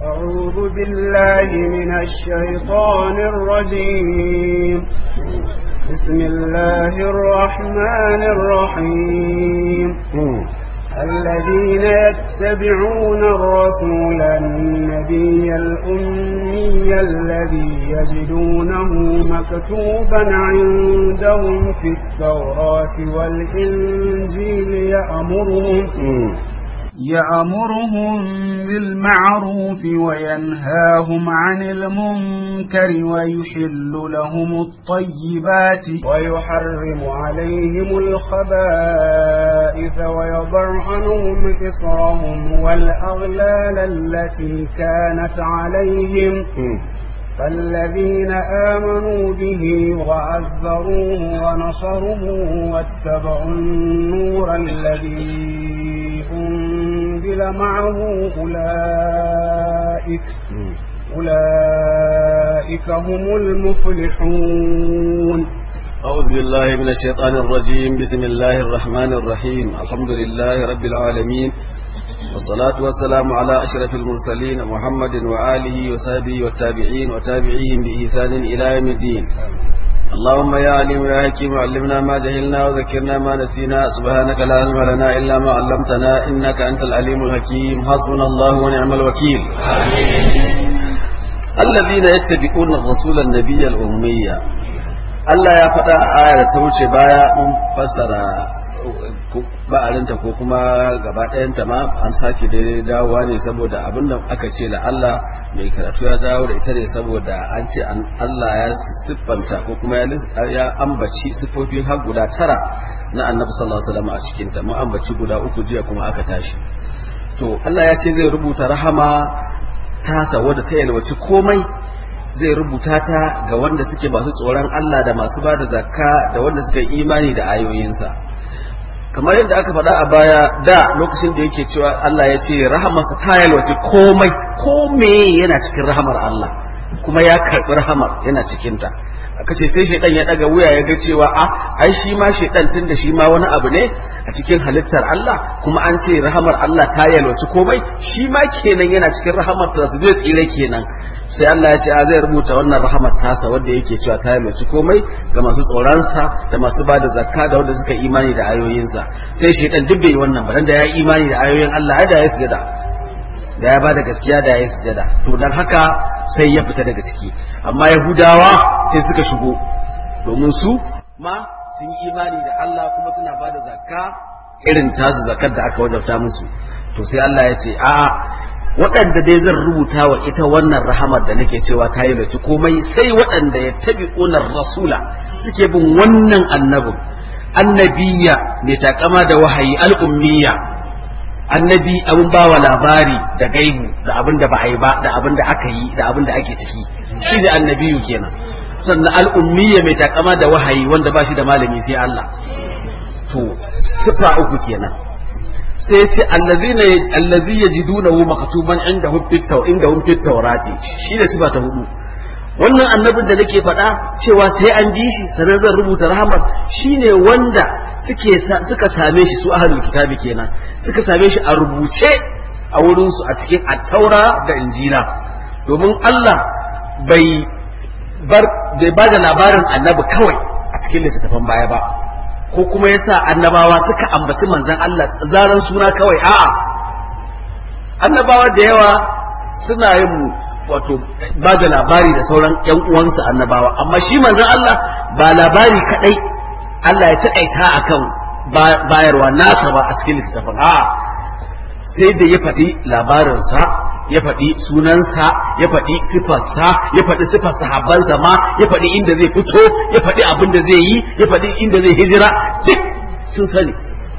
أعوذ بالله من الشيطان الرجيم بسم الله الرحمن الرحيم الذين يتبعون الرسول النبي الأمي الذي يجدونه مكتوبا عندهم في التوراة والإنجيل يأمرهم يأمرهم بالمعروف وينهاهم عن المنكر ويحل لهم الطيبات ويحرم عليهم الخبائث ويضع عنهم إصرهم والأغلال التي كانت عليهم فالذين آمنوا به وعذروه ونصروه واتبعوا النور الذي أنزل معه أولئك أولئك هم المفلحون أعوذ بالله من الشيطان الرجيم بسم الله الرحمن الرحيم الحمد لله رب العالمين والصلاة والسلام على أشرف المرسلين محمد وآله وصحبه والتابعين وتابعيهم بإحسان إلى يوم الدين اللهم يا عليم يا حكيم علمنا ما جهلنا وذكرنا ما نسينا سبحانك لا علم لنا إلا ما علمتنا إنك أنت العليم الحكيم حسبنا الله ونعم الوكيل الذين يتبعون الرسول النبي الأمية Allah ya faɗa a aya da ta wuce baya mun fassara ba'arinta ko kuma gaba ɗayanta ma an sake daidai dawowa ne saboda abin da aka ce da Allah mai karatu ya dawo da ita ne saboda an ce Allah ya siffanta ko kuma ya ambaci siffofi har guda tara na annabi sallallahu alaihi wasallam a cikin ta mu ambaci guda uku jiya kuma aka tashi to Allah ya ce zai rubuta rahama tasa wadda ta yalwaci komai zai rubuta ta ga wanda suke masu tsoron Allah da masu ba da zakka da wanda suka yi imani da ayoyinsa kamar yadda aka faɗa a baya da lokacin da yake cewa Allah ya ce rahamarsa ta yalwace komai kome yana cikin rahamar Allah kuma ya karɓi rahamar yana cikinta aka ce sai shaidan ya ɗaga wuya ya ga cewa a ai shi ma shaidan tun da shi ma wani abu ne a cikin halittar Allah kuma an ce rahamar Allah ta yalwace komai shi ma kenan yana cikin rahamar ta zai tsire kenan sai Allah ya ce a zai rubuta wannan rahamar tasa wanda yake cewa ta yalwaci komai ga masu tsoronsa da masu bada zakka da wanda suka imani da ayoyinsa sai shaitan duk bai wannan ba da ya imani da ayoyin Allah ai da ya sujada da ya bada gaskiya da ya sujada to dan haka sai ya fita daga ciki amma yahudawa sai suka shigo domin su ma sun yi imani da Allah kuma suna bada zakka irin tasu zakkar da aka wajabta musu to sai Allah ya ce a'a waɗanda dai zan rubuta wa ita wannan rahamar da nake cewa ta yi baci komai sai waɗanda ya tabi ƙunar rasula suke bin wannan annabin annabiya mai takama da wahayi al'ummiya annabi abin bawa labari da gaibu da abin da ba a yi ba da abin da aka yi da abin da ake ciki shi ne annabiyu kenan sannan al'ummiya mai takama da wahayi wanda ba shi da malami sai Allah to sifa uku kenan sai ya ce allazi ya ji dunahu makatuban inda hufittau inda hufittaurati shi ne sifa ta hudu wannan annabin da nake faɗa cewa sai an bi shi sanar zan rubuta rahamar shine wanda suke suka same shi su ahlul kitabi kenan suka same shi a rubuce a wurin su a cikin attaura da injila domin Allah bai bar bai bada labarin annabi kawai a cikin littattafan baya ba ko kuma yasa annabawa suka ambaci manzon Allah zaran suna kawai a'a annabawa da yawa suna yin wato ba da labari da sauran yan uwansu annabawa amma shi manzon Allah ba labari kadai Allah ya taƙaita akan bayarwa nasa ba a cikin littafin a'a sai da ya faɗi labarinsa ya faɗi sunansa ya faɗi sifarsa ya faɗi sifar sahabbansa ma ya faɗi inda zai fito ya faɗi abin da zai yi ya faɗi inda zai hijira duk sun sani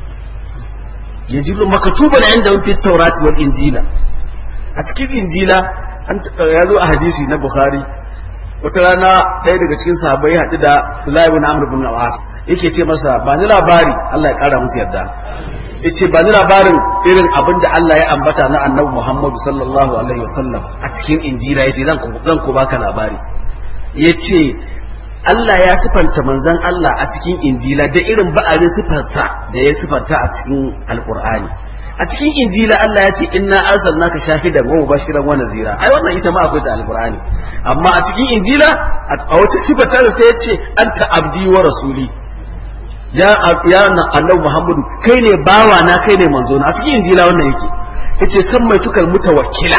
ya ji makatuba da inda fi taurati wal injila a cikin injila an ya zo a hadisi na bukhari wata rana ɗaya daga cikin sahabbai haɗu da Sulaiman ibn Amr ibn al-As yake ce masa ba ni labari Allah ya ƙara musu yarda yace ba ni labarin irin abin da Allah ya ambata na annabi Muhammadu sallallahu alaihi wasallam a cikin injila yace zan zan ku baka labari yace Allah ya sifanta manzon Allah a cikin injila da irin ba'arin sifarsa da ya sifanta a cikin alqur'ani a cikin injila Allah ya ce inna arsalnaka shahidan wa mubashiran wa nazira ai wannan ita ma akwai ta alqur'ani amma a cikin injila a wata sifata sai ya ce anta abdi wa rasuli ya ya annabi Muhammadu kai ne bawa na kai ne manzo na a cikin injila wannan yake yace san mai tukal mutawakkila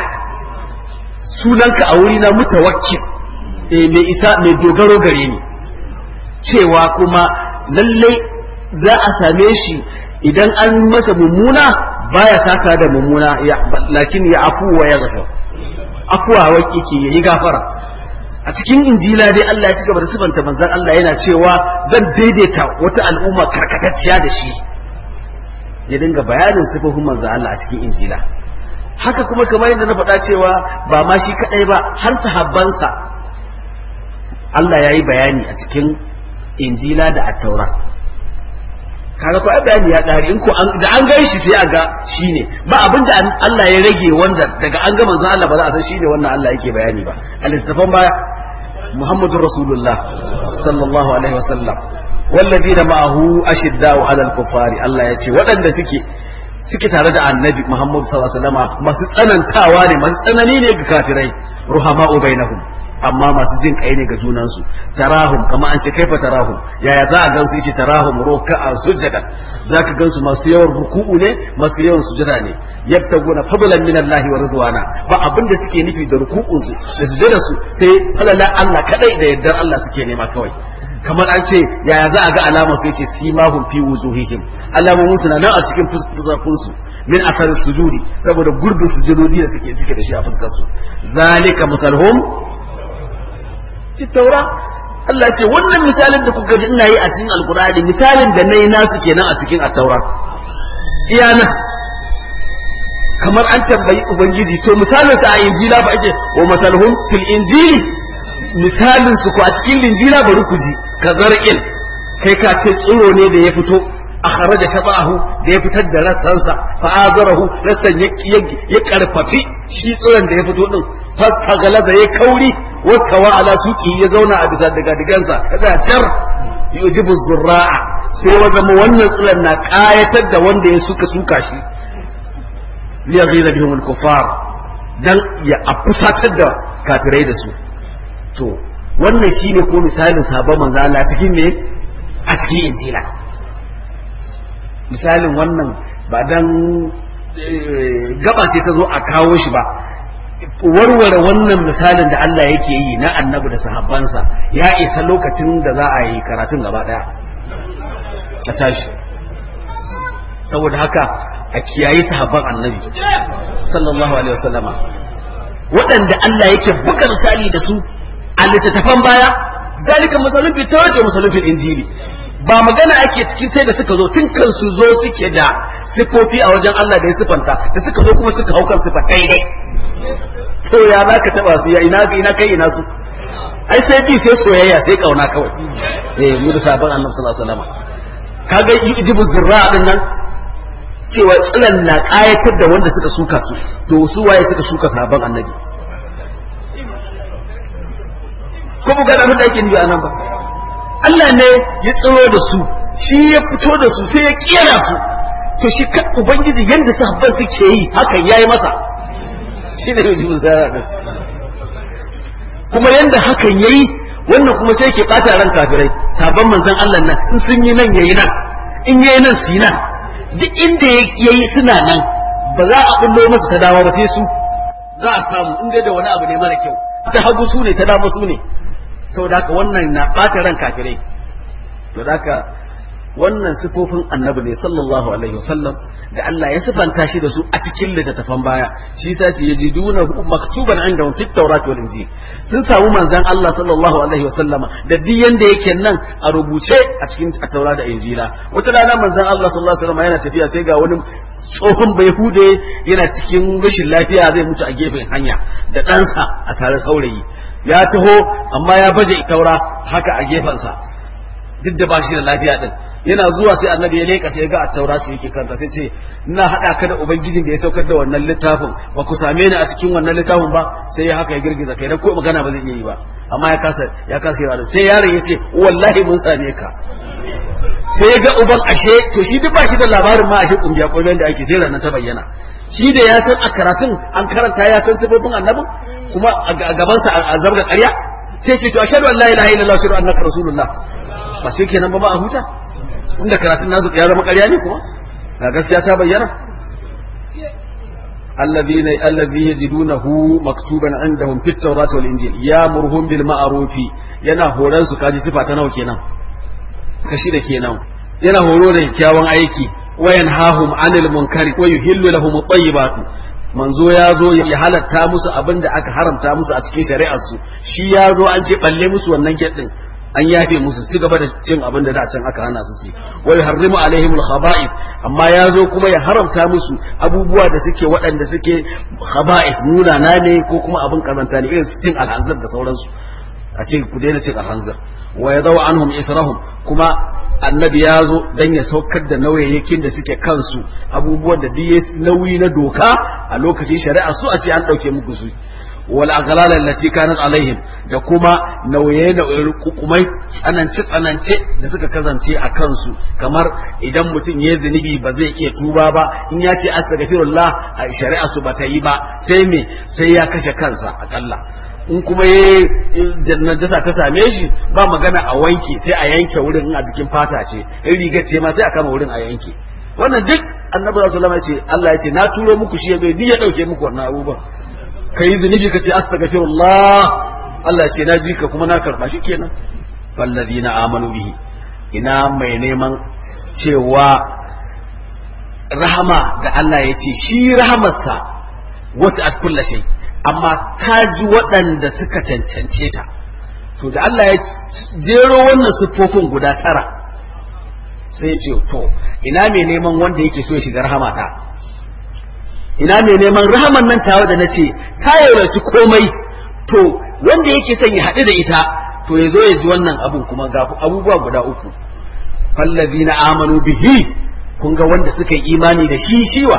sunanka a wuri na mutawakkil eh mai isa mai dogaro gare ni cewa kuma lallai za a same shi idan an masa mummuna baya saka da mummuna lakin ya afu wa ya gafa afuwa wa yake yayi gafara a cikin injila dai Allah ya ci gaba da sifanta manzon Allah yana cewa zan daidaita wata al'umma karkatacciya da shi ya dinga bayanin sifofin manzon Allah a cikin injila haka kuma kamar yadda na faɗa cewa ba ma shi kadai ba har sahabbansa Allah ya yi bayani a cikin injila da attaura kaga ko bayani ya ƙare in ko da an gan shi sai a ga shine ba abin da Allah ya rage wanda daga an ga manzon Allah ba za a san shine wannan Allah yake bayani ba al-istafan baya Muhammadur Rasulullah sallallahu alaihi wasallam والذين معه أشداء على الكفار الله يتي waɗanda suke suke tare da annabi Muhammad sallallahu alaihi wasallam masu tsanantawa ne masu tsanani ne ga kafirai ruhama'u bainahum amma masu jin kai ne ga junansu tarahum kama an ce kaifa tarahum yaya za a gansu yace tarahum ruk'a sujada zaka gansu masu yawan ruku'u ne masu yawan sujada ne yabtaguna fadlan min Allah wa ridwana ba abin da suke nufi da ruku'un su da sujada su sai falala Allah kadai da yardar Allah suke nema kawai kamar an ce yaya za a ga alama su yace simahum fi wujuhihim alamomin su na nan a cikin fuskakun su min asarin sujudi saboda gurbin sujudodi da suke suke da shi a fuskar su zalika masalhum fi taura Allah ce wannan misalin da kuka ji ina yi a cikin alkur'ani misalin da nayi nasu kenan a cikin at-taura iyana kamar an tambayi ubangiji to misalin sa a injila ba ake wa masalhum fil injili misalin su ko a cikin linjila bari ku ji ka zar'il kai ka ce tsiro ne da ya fito a kharaja shabahu da ya fitar da rassansa fa azarahu rassan ya karfafi shi tsiron da ya fito din fasta galaza ya kauri waskawa ala suki ya zauna a bisa daga digansa kada tar yujibu zurra'a sai wa zama wannan tsiron na kayatar da wanda ya suka suka shi liyaghira bihum al-kuffar dan ya afusatar da kafirai da su to wannan shine ko misalin sabon manzo Allah cikin me a cikin injila misalin wannan ba dan gaba ce ta zo a kawo shi ba warware wannan misalin da Allah yake yi na annabi da sahabbansa ya isa lokacin da za a yi karatun gaba daya a tashi saboda haka a kiyayi sahabban annabi sallallahu alaihi wasallama waɗanda Allah yake buga misali da su a littattafan baya zalika masalun fi tawrat wa masalun fil injili ba magana ake cikin sai da suka zo tun kan su zo suke da sifofi a wajen Allah da ya sifanta da suka zo kuma suka hau kan sifa daidai to ya za ka taba su ya ina ina kai ina su ai sai bi sai soyayya sai kauna kawai eh mu da sabon annabi sallallahu alaihi wasallam kaga yujibu zurra din nan cewa tsilan na kayatar da wanda suka suka su to su waye suka suka sabon annabi ko mu ga abin da yake nufi a nan ba Allah ne ya tsiro da su shi ya fito da su sai ya kera su to shi kan ubangiji yanda sahabban suke yi hakan yayi masa shi ne yujibin zara din kuma yanda hakan yayi wannan kuma sai ke bata ran kafirai sabon manzon Allah nan in sun yi nan yayi nan in yayi nan su yi nan duk inda yayi suna nan ba za a bullo masa ta dawo ba sai su za a samu inda da wani abu ne mara kyau ta hagu su ne ta dama su ne saboda haka wannan na bata ran kafirai to haka wannan sifofin annabi ne sallallahu alaihi wasallam da Allah ya sifanta shi da su a cikin littattafan baya shi yasa ce yajiduna maktuban indahum fit tawrat wal injil sun samu manzon Allah sallallahu alaihi wasallama da duk yanda yake nan a rubuce a cikin taura da injila wata rana manzon Allah sallallahu alaihi wasallama yana tafiya sai ga wani tsohon bayhude yana cikin rashin lafiya zai mutu a gefen hanya da ɗansa a tare saurayi ya taho amma ya baje taura haka a gefensa duk da ba shi da lafiya din yana zuwa sai annabi ya leka sai ga attaura ce yake kanta sai ce ina hada ka da ubangijin da ya saukar da wannan littafin ba ku same ni a cikin wannan littafin ba sai ya haka ya girgiza kai dan ko magana ba zai iya yi ba amma ya kasa ya kasa yawa sai yaron ya ce wallahi mun same ka sai ya ga uban ashe to shi duk ba shi da labarin ma ashe kungiya kungiyan da ake sai ranar ta bayyana shi da ya san a karatun an karanta ya san sifofin annabin kuma a gabansa a zabga ƙarya sai ce to ashhadu an la ilaha illallah wa annaka rasulullah ba sai kenan ba ba a huta inda karatun nasu ya zama ƙarya ne kuma ga gaskiya ta bayyana الذين الذي يجدونه مكتوبا عندهم في التوراة والإنجيل يأمرهم بالمعروف yana horon su kaji sifa ta nawa kenan kashi da kenan yana horo da kyakkyawan aiki wayan hahum anil munkari wa yuhillu lahum at-tayyibat manzo ya zo ya halatta musu abin da aka haramta musu a cikin shari'ar su shi ya zo an ce balle musu wannan kedin an yafe musu ci gaba da cin abin da da can aka hana su ci wa yuharrimu alaihimul khaba'is amma ya zo kuma ya haramta musu abubuwa da suke waɗanda suke khaba'is nuna na ne ko kuma abin kazanta ne irin su cin alhanzar da sauransu a ce ku daina cin alhanzar wa ya zawa anhum israhum kuma annabi ya zo dan ya saukar da nauyayyakin da suke kansu abubuwan da duk nauyi na doka a lokacin shari'a su a ce an ɗauke muku su wal aghlal allati kanat alaihim da kuma nauye da hukumai tsanance tsanance da suka kasance a kansu kamar idan mutum ya zunubi ba zai iya tuba ba in ya ce astaghfirullah a shari'a su bata yi ba sai me sai ya kashe kansa akalla in kuma ya jannajasa ta same shi ba magana a wanke sai a yanke wurin a jikin fata ce in rigar ce ma sai a kama wurin a yanke wannan duk annabi sallallahu alaihi wasallam ya ce Allah ya ce na turo muku shi ya bai ya dauke muku wannan abubuwan ka yi zunubi ka ce astaghfirullah Allah ce na ji ka kuma na karba shi kenan fallazina amanu bihi ina mai neman cewa rahama da Allah ya ce shi rahamarsa wasu at kulla shay amma ka ji waɗanda suka cancance ta to da Allah ya jero wannan siffofin guda tara sai ya ce to ina mai neman wanda yake so ya shiga rahamata ina mai neman rahaman nan tawa da nace ta yauraci komai to wanda yake son ya haɗu da ita to ya zo ya ji wannan abun kuma ga abubuwa guda uku fallazina amanu bihi kun ga wanda suka yi imani da shi shiwa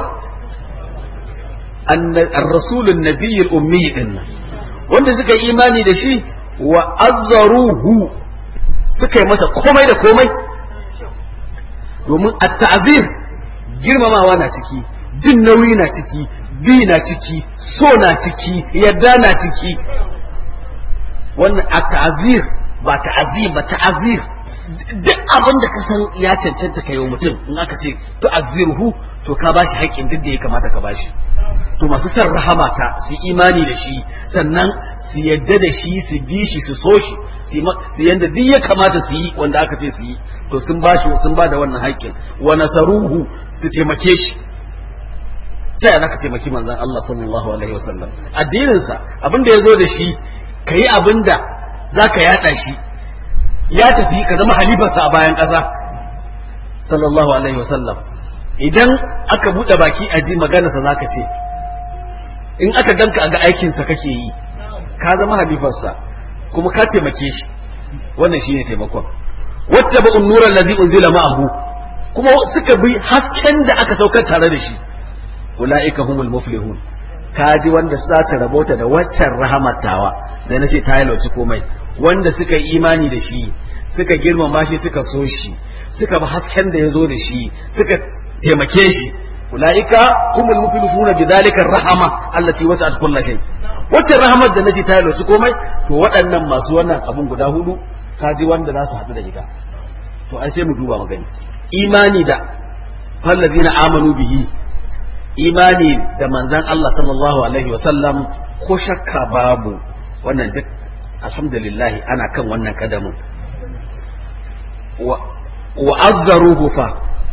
ar-rasulun nabiyul ummi din wanda suka yi imani da shi wa azzaruhu suka yi masa komai da komai domin at-ta'zir girmamawa na ciki jin nauyi na ciki bi na ciki so na ciki yadda na ciki wannan a ta'azir ba ta'azir ba ta'azir duk abin da ka san ya cancanta ka yi mutum in aka ce to azirhu to ka bashi haƙƙin duk da ya kamata ka bashi to masu son rahama ta su imani da shi sannan su yadda da shi su bi shi su so shi su yanda duk ya kamata su yi wanda aka ce su yi to sun bashi sun ba da wannan haƙƙin wa nasaruhu su taimake shi ta yana ka taimaki manzon Allah sallallahu alaihi wasallam addininsa abin da ya zo da shi ka yi abin da za ka yaɗa shi ya tafi ka zama halifarsa a bayan ƙasa sallallahu alaihi wasallam idan aka buɗe baki a ji maganarsa za ka ce in aka ganka a ga aikinsa kake yi ka zama halifarsa kuma ka taimake shi wannan shine taimakon wata ba'un nuran lazi unzila ma'ahu kuma suka bi hasken da aka saukar tare da shi ula'ika humul muflihun kaji wanda za su rabota da waccan rahamatawa da nace ta yi komai wanda suka yi imani da shi suka girmama shi suka so shi suka bi hasken da ya zo da shi suka taimake shi ula'ika humul muflihun bi dhalika rahama allati wasa'at kulli shay waccan rahamar da nace ta yi komai to waɗannan masu wannan abun guda hudu kaji wanda za su haɗu da ita to ai sai mu duba mu gani imani da fallazina amanu bihi imani da manzan Allah sallallahu Alaihi wasallam ko shakka babu wannan duk alhamdulillah ana kan wannan kadamin wa azzaruhu fa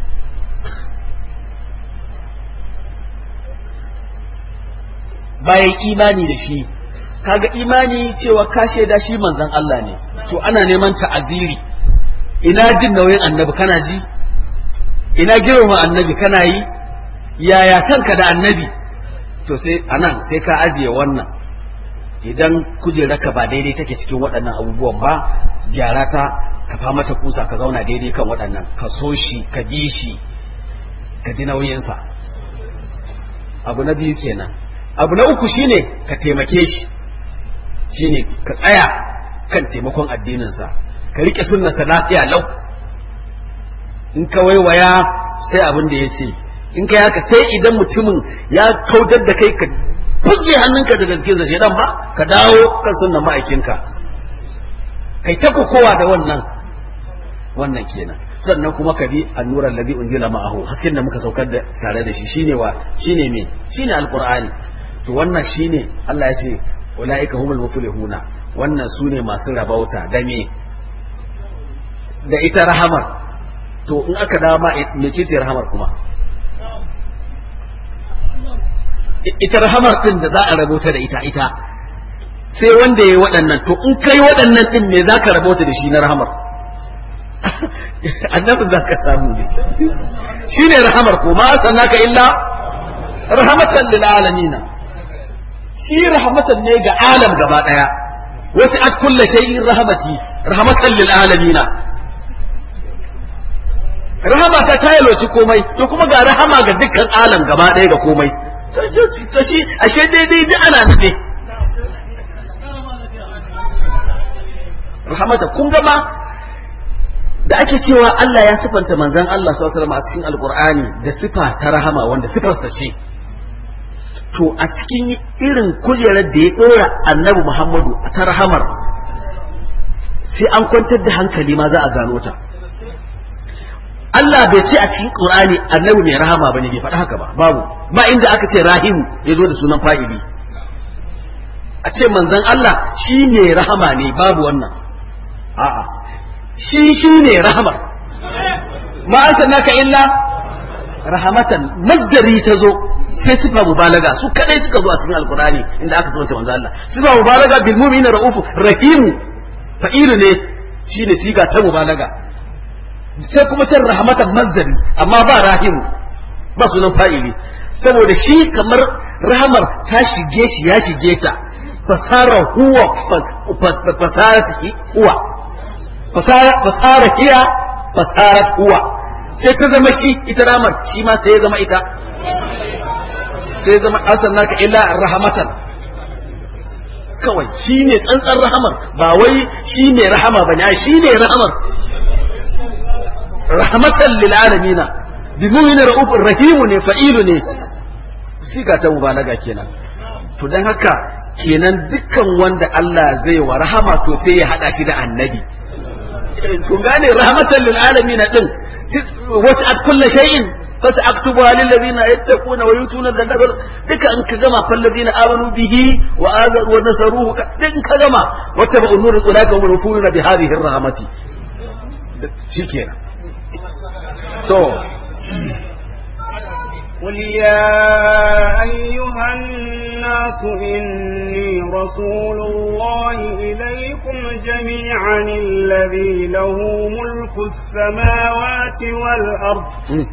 bayan imani da shi kaga imani cewa ka shaida shi manzan Allah ne to ana neman ta'aziri ina jin nauyin annabi kana ji ina girma annabi kana yi yaya son ka da annabi to sai anan sai ka ajiye wannan idan kujerarka ba daidai take cikin waɗannan abubuwan ba gyara ta ka fa mata kusa ka zauna daidai kan waɗannan ka so shi ka bi shi ka ji nauyinsa abu na biyu kenan abu na uku shine ka taimake shi shine ka tsaya kan taimakon addininsa ka riƙe sunnarsa lafiya lau in ka waiwaya sai abin da ya ce in ka haka sai idan mutumin ya kautar da kai ka fuske hannunka daga jikin shaidan ba ka dawo kan sunnan ma'aikinka kai ta kowa da wannan wannan kenan sannan kuma ka bi annuran ladhi unzila ma'ahu hasken da muka saukar da tare da shi shine wa shine me shine alqur'ani to wannan shine Allah ya ce ulaika humul muflihuna wannan sune masu rabauta da me da ita rahamar to in aka dawo ma mece ce rahamar kuma ita rahamar din da za a rabauta da ita ita sai wanda ya yi waɗannan to in kai waɗannan din me za ka rabauta da shi na rahamar annabin za ka samu ne shi ne rahamar ko ma sanaka illa rahmatan lil alamina shi rahmatan ne ga alam gaba daya wasu at kulla shay'in rahmati rahmatan lil alamina rahama ta tayaloci komai to kuma ga rahama ga dukkan alam gaba daya ga komai to shi ashe daidai duk ana nufi rahmata kun ga ma da ake cewa Allah ya sifanta manzon Allah sallallahu alaihi wasallam a cikin alqur'ani da sifa ta rahama wanda sifarsa ce to a cikin irin kujerar da ya dora annabi Muhammadu ta rahamar sai an kwantar da hankali ma za a gano ta Allah bai ce a cikin Qur'ani annabi mai rahama bane bai faɗi haka ba babu ba inda aka ce rahimu ya zo da sunan fa'ili a ce manzon Allah shi ne rahama ne babu wannan a'a shi shi ne rahamar ma arsalnaka illa rahamatan masdari ta zo sai sifa mubalaga su kadai suka zo a cikin alqur'ani inda aka tsawaita manzo Allah sifa mubalaga bil mu'minina raufu rahimu fa'ilu ne shine siga ta mubalaga sai kuma can rahmatan masdari amma ba rahimu ba sunan fa'ili saboda shi kamar rahamar ta shige shi ya shige ta fasara huwa fasara huwa fasara hiya fasarat huwa sai ta zama shi ita ramar shi ma sai ya zama ita sai zama asan naka illa rahmatan kawai shi ne tsantsan rahamar ba wai shi ne rahama ba ne shi ne rahamar rahmatan lil alamina bi mu'minin ra'ufur rahimu ne fa'ilu ne siga ta mubalaga kenan to dan haka kenan dukkan wanda Allah zai wa rahama to sai ya hada shi da annabi kun gane rahmatan lil alamin din wasu at kullu shay'in fas aktubuha lil ladina yattaquna wa yutuna zakata duka in ka gama fal ladina amanu bihi wa azaru wa nasaruhu din ka gama wata ba unur ulaka hum rufuna bi hadhihi rahmati shikenan to قل يا أيها الناس إني رسول الله إليكم جميعا الذي له ملك السماوات والأرض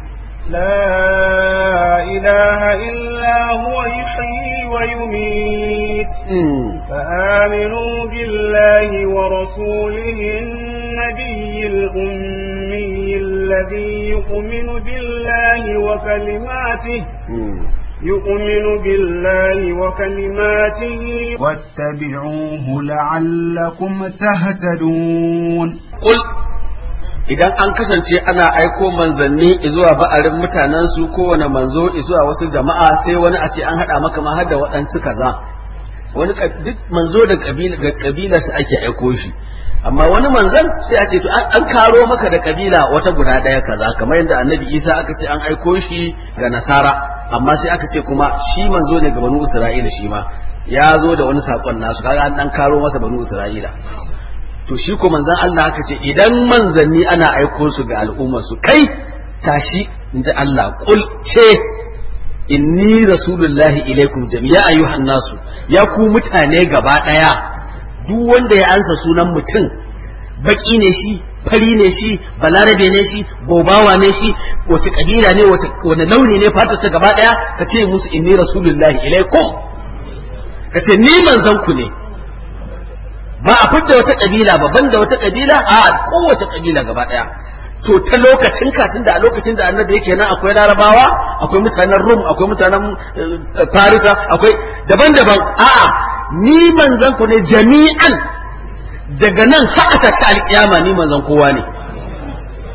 لا إله إلا هو يحيي ويميت فآمنوا بالله ورسوله النبي الأمي الذي يؤمن بالله وكلماته يؤمن بالله وكلماته واتبعوه لعلكم تهتدون قل idan an kasance ana aiko manzanni zuwa ba'arin mutanen su kowane manzo zuwa wasu jama'a sai wani a ce an haɗa maka ma har da waɗansu kaza wani duk manzo da kabilar su ake aiko shi amma wani manzan sai a ce to an karo maka da kabila wata guda ɗaya kaza kamar yadda annabi isa aka ce an aiko shi ga nasara amma sai aka ce kuma shi manzo ne ga banu isra'ila shi ma ya zo da wani saƙon nasu kaga an ɗan karo masa banu isra'ila to shi ko manzan Allah aka ce idan manzanni ana aiko su ga al'ummar su kai tashi in ji Allah kul ce inni rasulullahi ilaikum jami'a ayyuhan nasu ya ku mutane gaba daya duk wanda ya ansa sunan mutum baki ne shi fari ne shi balarabe ne shi bobawa ne shi wace kabila ne wani launi ne fatarsa gaba daya ka ce musu inni rasulullahi ilaikum ka ce ni manzan ku ne ba a fidda wata kabila ba banda wata kabila a kowace kabila gaba daya to ta lokacin katin da a lokacin da annabi yake nan akwai larabawa akwai mutanen rum akwai mutanen farisa akwai daban-daban a'a ni manzan ku ne jami'an daga nan har ta shi alkiyama ni manzan kowa ne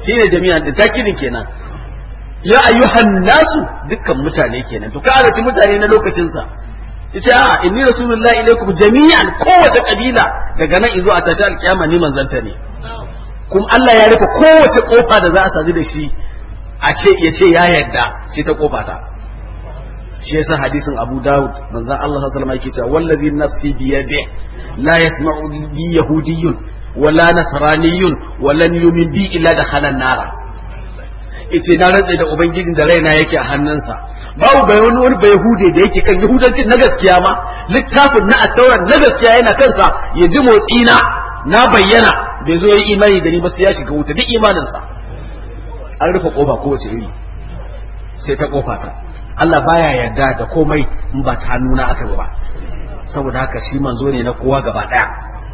shine jami'an din takidin kenan ya ayyuhan nasu dukkan mutane kenan to ka ci mutane na lokacin sa yace a inni rasulullahi ilaikum jami'an kowace kabila daga nan izo a tashi alkiyama ni manzanta ne kuma Allah ya rufe kowace kofa da za a sadu da shi a ce ya ce ya yarda sai ta kofa ta shi yasa hadisin Abu Dawud manzon Allah sallallahu alaihi wasallam yake cewa wallazi nafsi bi yadi la yasma'u bi yahudiyyun wala nasraniyyun walan yumin bi illa dakhala an-nara yace na rantsa da ubangijin da raina yake a hannunsa babu bai wani wani bai yahude da yake kan yahudanci na gaskiya ma littafin na attauran na gaskiya yana kansa ya ji motsi na na bayyana bai zo yi imani da ni ba sai ya shiga wuta duk imaninsa an rufe kofa kowace iri sai ta kofa ta Allah baya yarda da komai in ba ta hannuna aka ba saboda haka shi manzo ne na kowa gaba daya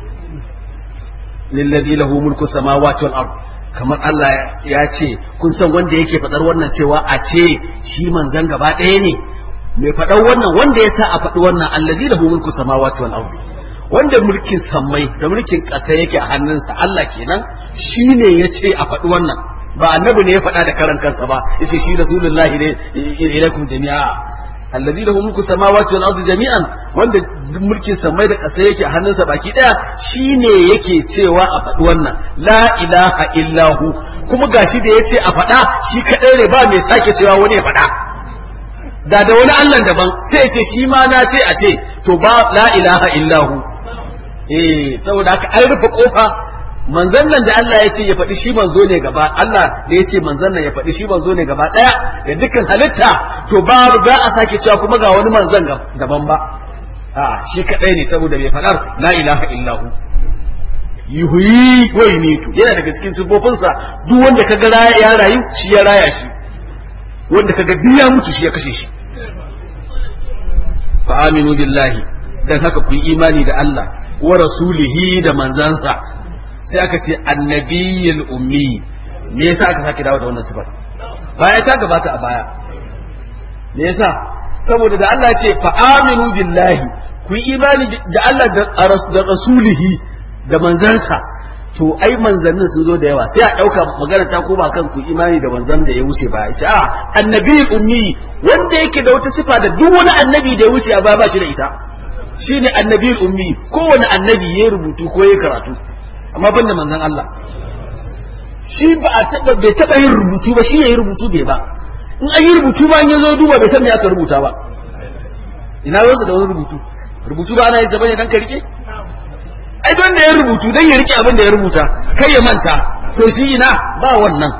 lillazi lahu mulku samawati wal ard kamar Allah ya ce kun san wanda yake fadar wannan cewa a ce shi manzon gaba daya ne mai fadar wannan wanda ya sa a faɗi wannan allazi lahu mulku samawati wal ard wanda mulkin sammai da mulkin ƙasa yake a hannunsa Allah kenan shine ya ce a faɗi wannan ba annabi ne ya faɗa da karan kansa ba yace shi rasulullahi ne ilaikum jami'a allazi lahu mulku samawati wal ardi jami'an wanda mulkin samai da ƙasa yake a hannunsa baki daya shine yake cewa a faɗi wannan la ilaha illahu kuma gashi da yace a faɗa shi kadai ne ba mai sake cewa wani ya faɗa da da wani Allah daban sai ce shi ma na ce a ce to ba la ilaha illahu eh saboda haka an rufe kofa manzon nan da Allah ya ce ya faɗi shi manzo ne gaba Allah da ya ce manzon nan ya faɗi shi manzo ne gaba ɗaya da dukkan halitta to ba za a sake cewa kuma ga wani manzon daban ba a shi kadai ne saboda bai faɗar la ilaha illahu yuhyi wa yumitu yana daga cikin sifofinsa duk wanda kaga ya rayu shi ya raya shi wanda kaga duk ya mutu shi ya kashe shi fa aminu billahi dan haka ku yi imani da Allah wa rasulihi da manzansa sai aka ce annabiyul ummi me yasa aka sake dawo da wannan sifar baya ta gabata a baya me yasa saboda da Allah ya ce fa aminu billahi ku yi imani da Allah da rasulihi da manzansa to ai manzannin sun zo da yawa sai a ɗauka magana ta koma kan ku imani da manzan da ya wuce ba sai a annabiyul ummi wanda yake da wata sifa da duk wani annabi da ya wuce a baya ba shi da ita shine annabiyul ummi kowane annabi ya rubutu ko ya karatu amma ban da manzon Allah shi ba a taba bai taba yin rubutu ba shi yayi rubutu bai ba in an yi rubutu ba in ya zo duba bai san me aka rubuta ba ina wasu da wani rubutu rubutu ba ana yin zaba ne dan ka rike ai don da ya rubutu dan ya rike abin da ya rubuta kai ya manta to shi ina ba wannan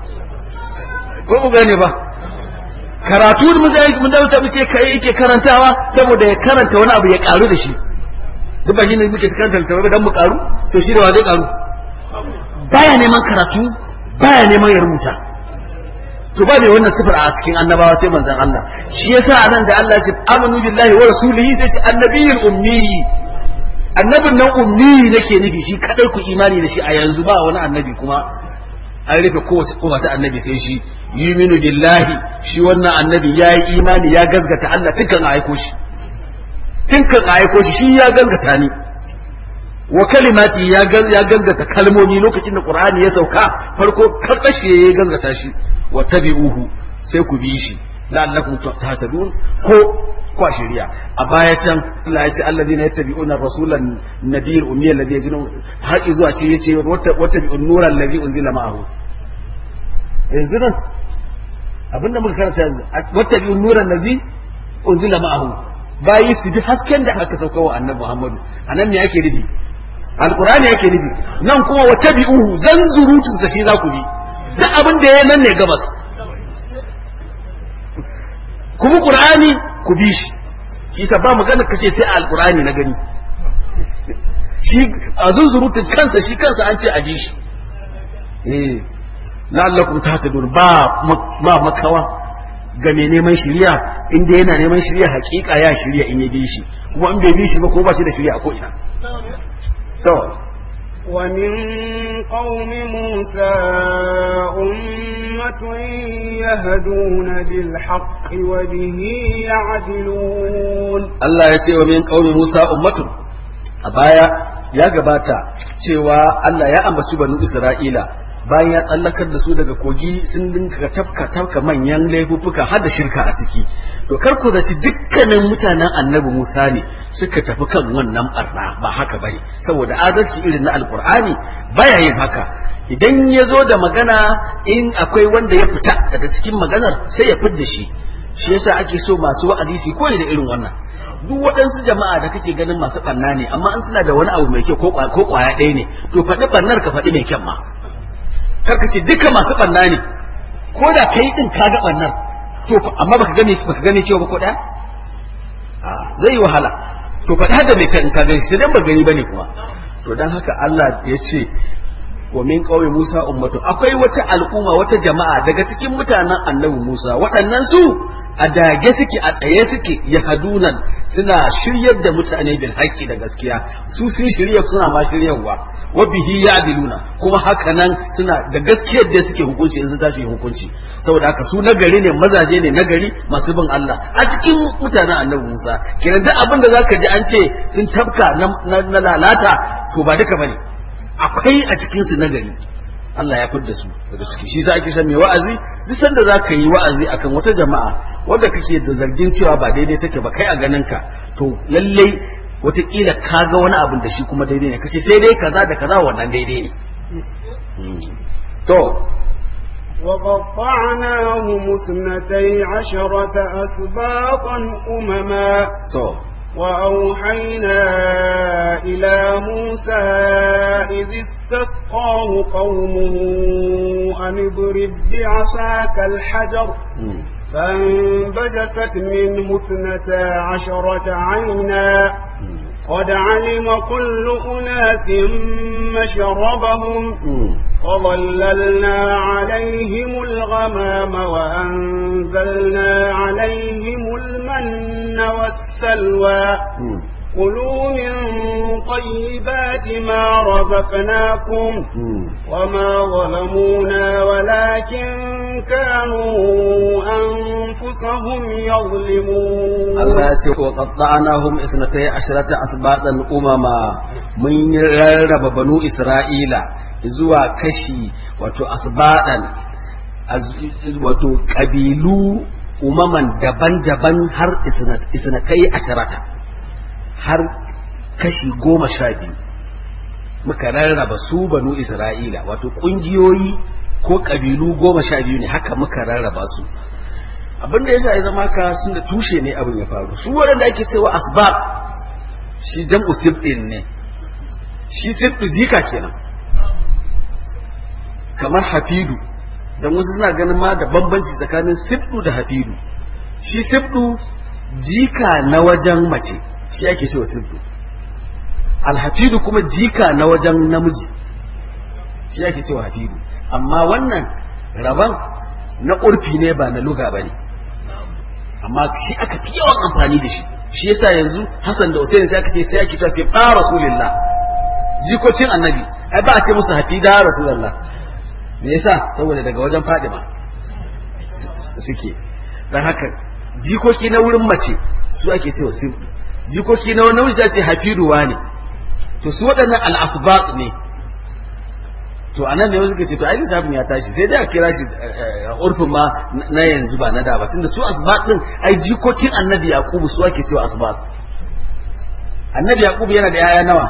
ko ku gane ba karatu mun da mun da mu ce kai yake karantawa saboda ya karanta wani abu ya karu da shi duk ba ne muke karanta littattafai dan mu karu to shi da wa zai karu baya neman karatu baya neman ya rubuta to ba mai wannan sifar a cikin annabawa sai manzon Allah shi yasa anan da Allah ya ce amanu billahi wa rasulihi sai ce annabiyul ummi annabin nan ummi nake nufi shi kadai ku imani da shi a yanzu ba wani annabi kuma an rufe kowace kofa ta annabi sai shi yuminu billahi shi wannan annabi yayi imani ya gazgata Allah tukan aiko shi tun kan aiko shi shi ya gangata ni wa kalimati ya ya gangata kalmomi lokacin da qur'ani ya sauka farko karbashi ya gangata shi wa tabi'uhu sai ku bi shi la'allakum tahtadun ko kwa shari'a a baya can Allah ya ce alladhina yattabi'una rasulan nabiyil ummi alladhi yajinu har zuwa ce yace wata bi'un nura alladhi unzila ma'ahu yanzu nan abinda muka karanta yanzu wata bi'un nura alladhi unzila ma'ahu bayi su bi hasken da aka sauka wa annabi Muhammadu anan me yake nufi alqur'ani yake nufi nan kuma wa tabi'uhu zanzurutun sa shi za ku bi duk abin da ya nan ne gabas kuma qur'ani ku bi shi shi sa ba magana kace sai alqur'ani na gani shi a zanzurutun kansa shi kansa an ce a bi shi eh la'allakum tahtadun ba ba makawa ga mai neman shiriya inda yana neman shiriya hakika ya shiriya in ya bi shi kuma in bai bi shi ba ko ba shi da shiriya a ko ina to ومن قوم موسى أمة يهدون بالحق وبه يعدلون Allah ya ce wa min qaumi Musa ummatun a baya ya gabata cewa Allah ya ambaci banu Isra'ila bayan ya tsallakar da su daga kogi sun dinka tafka tafka manyan laifuffuka har da shirka a ciki to kar ku zaci dukkanin mutanen annabi Musa ne suka tafi kan wannan barna ba haka bane saboda adalci irin na alkur'ani baya yin haka idan ya zo da magana in akwai wanda ya fita daga cikin maganar sai ya fidda shi shi yasa ake so masu wa'azi su koyi da irin wannan duk waɗansu jama'a da kake ganin masu ɓanna ne amma an suna da wani abu mai kyau ko ƙwaya ɗaya ne to faɗi ɓannar ka faɗi mai kyan ma kar ka ce duka masu ɓanna ne ko da kai ɗin ka ga ɓannar to amma baka gane baka gane cewa ba ko ɗaya zai yi wahala to faɗi hada mai kyan in ka gani sai dan ba gani bane kuma to dan haka Allah ya ce wa min qaumi Musa ummatu akwai wata al'umma wata jama'a daga cikin mutanen annabi Musa waɗannan su a dage suke a tsaye suke ya hadunan suna shiryar da mutane bil haƙƙi da gaskiya su sun shirya suna ma shiryarwa wa bihi ya'diluna kuma haka nan suna da gaskiyar da suke hukunci in sun tashi hukunci saboda haka su nagari ne mazaje ne nagari masu bin Allah a cikin mutanen annabi Musa kenan duk abin da zaka ji an ce sun tabka na lalata to ba duka bane akwai a cikin su nagari Allah ya fidda su daga ciki shi sa ake san mai wa'azi duk sanda za ka yi wa'azi akan wata jama'a wanda kake da zargin cewa ba daidai take ba kai a ganin ka to lallai wataƙila ka ga wani abin da shi kuma daidai ne kace sai dai kaza da kaza wannan daidai ne to وقطعناهم اثنتي عشرة أسباطا أمما to وأوحينا إلى موسى إذ استسقاه قومه أن اضرب بعصاك الحجر mm, فانبجست منه اثنتا عشرة عينا mm, قد علم كل أناس مشربهم mm. وظللنا عليهم الغمام وأنزلنا عليهم المن والسلوى mm, كلوا من طيبات ما رزقناكم mm. وما ظلمونا ولكن كانوا أنفسهم يظلمون Allah ya ce wa qatta'nahum isnatai asharata asbatan umama mun rarraba banu Isra'ila zuwa kashi wato asbadan az- wato kabilu umaman daban-daban har isnat- isnatai asharata har kashi goma sha biyu muka rarraba su banu Isra'ila wato kungiyoyi ko kabilu goma sha biyu ne haka muka rarraba su abinda yasa ya zama ka sun da tushe ne abin ya faru su waɗanda ake cewa asbab shi jam'u sibdin ne shi sibdu jika kenan kamar hafidu dan wasu suna ganin ma da bambanci tsakanin sibdu da hafidu shi sibdu jika na wajen mace shi ake cewa sibdu alhafidu kuma jika na wajen namiji shi ake cewa hafidu amma wannan rabon na ƙurfi ne ba na luga ba ne amma shi aka fi yawan amfani da shi shi yasa yanzu Hassan da Hussein sai aka ce sai ake cewa sai fa rasulullah jikokin annabi ai ba a ce musu hafida rasulullah me yasa saboda daga wajen Fadima suke dan haka jikoki na wurin mace su ake cewa sib jikoki na wani namiji sai ce hafiduwa ne to su waɗannan al-asbaq ne to anan ne suka ce to ai lissafin ya tashi sai dai a kira shi urfin ma na yanzu ba na da ba tunda su asbat din ai jikokin annabi yaqubu su ake cewa asbat annabi yaqubu yana da yaya nawa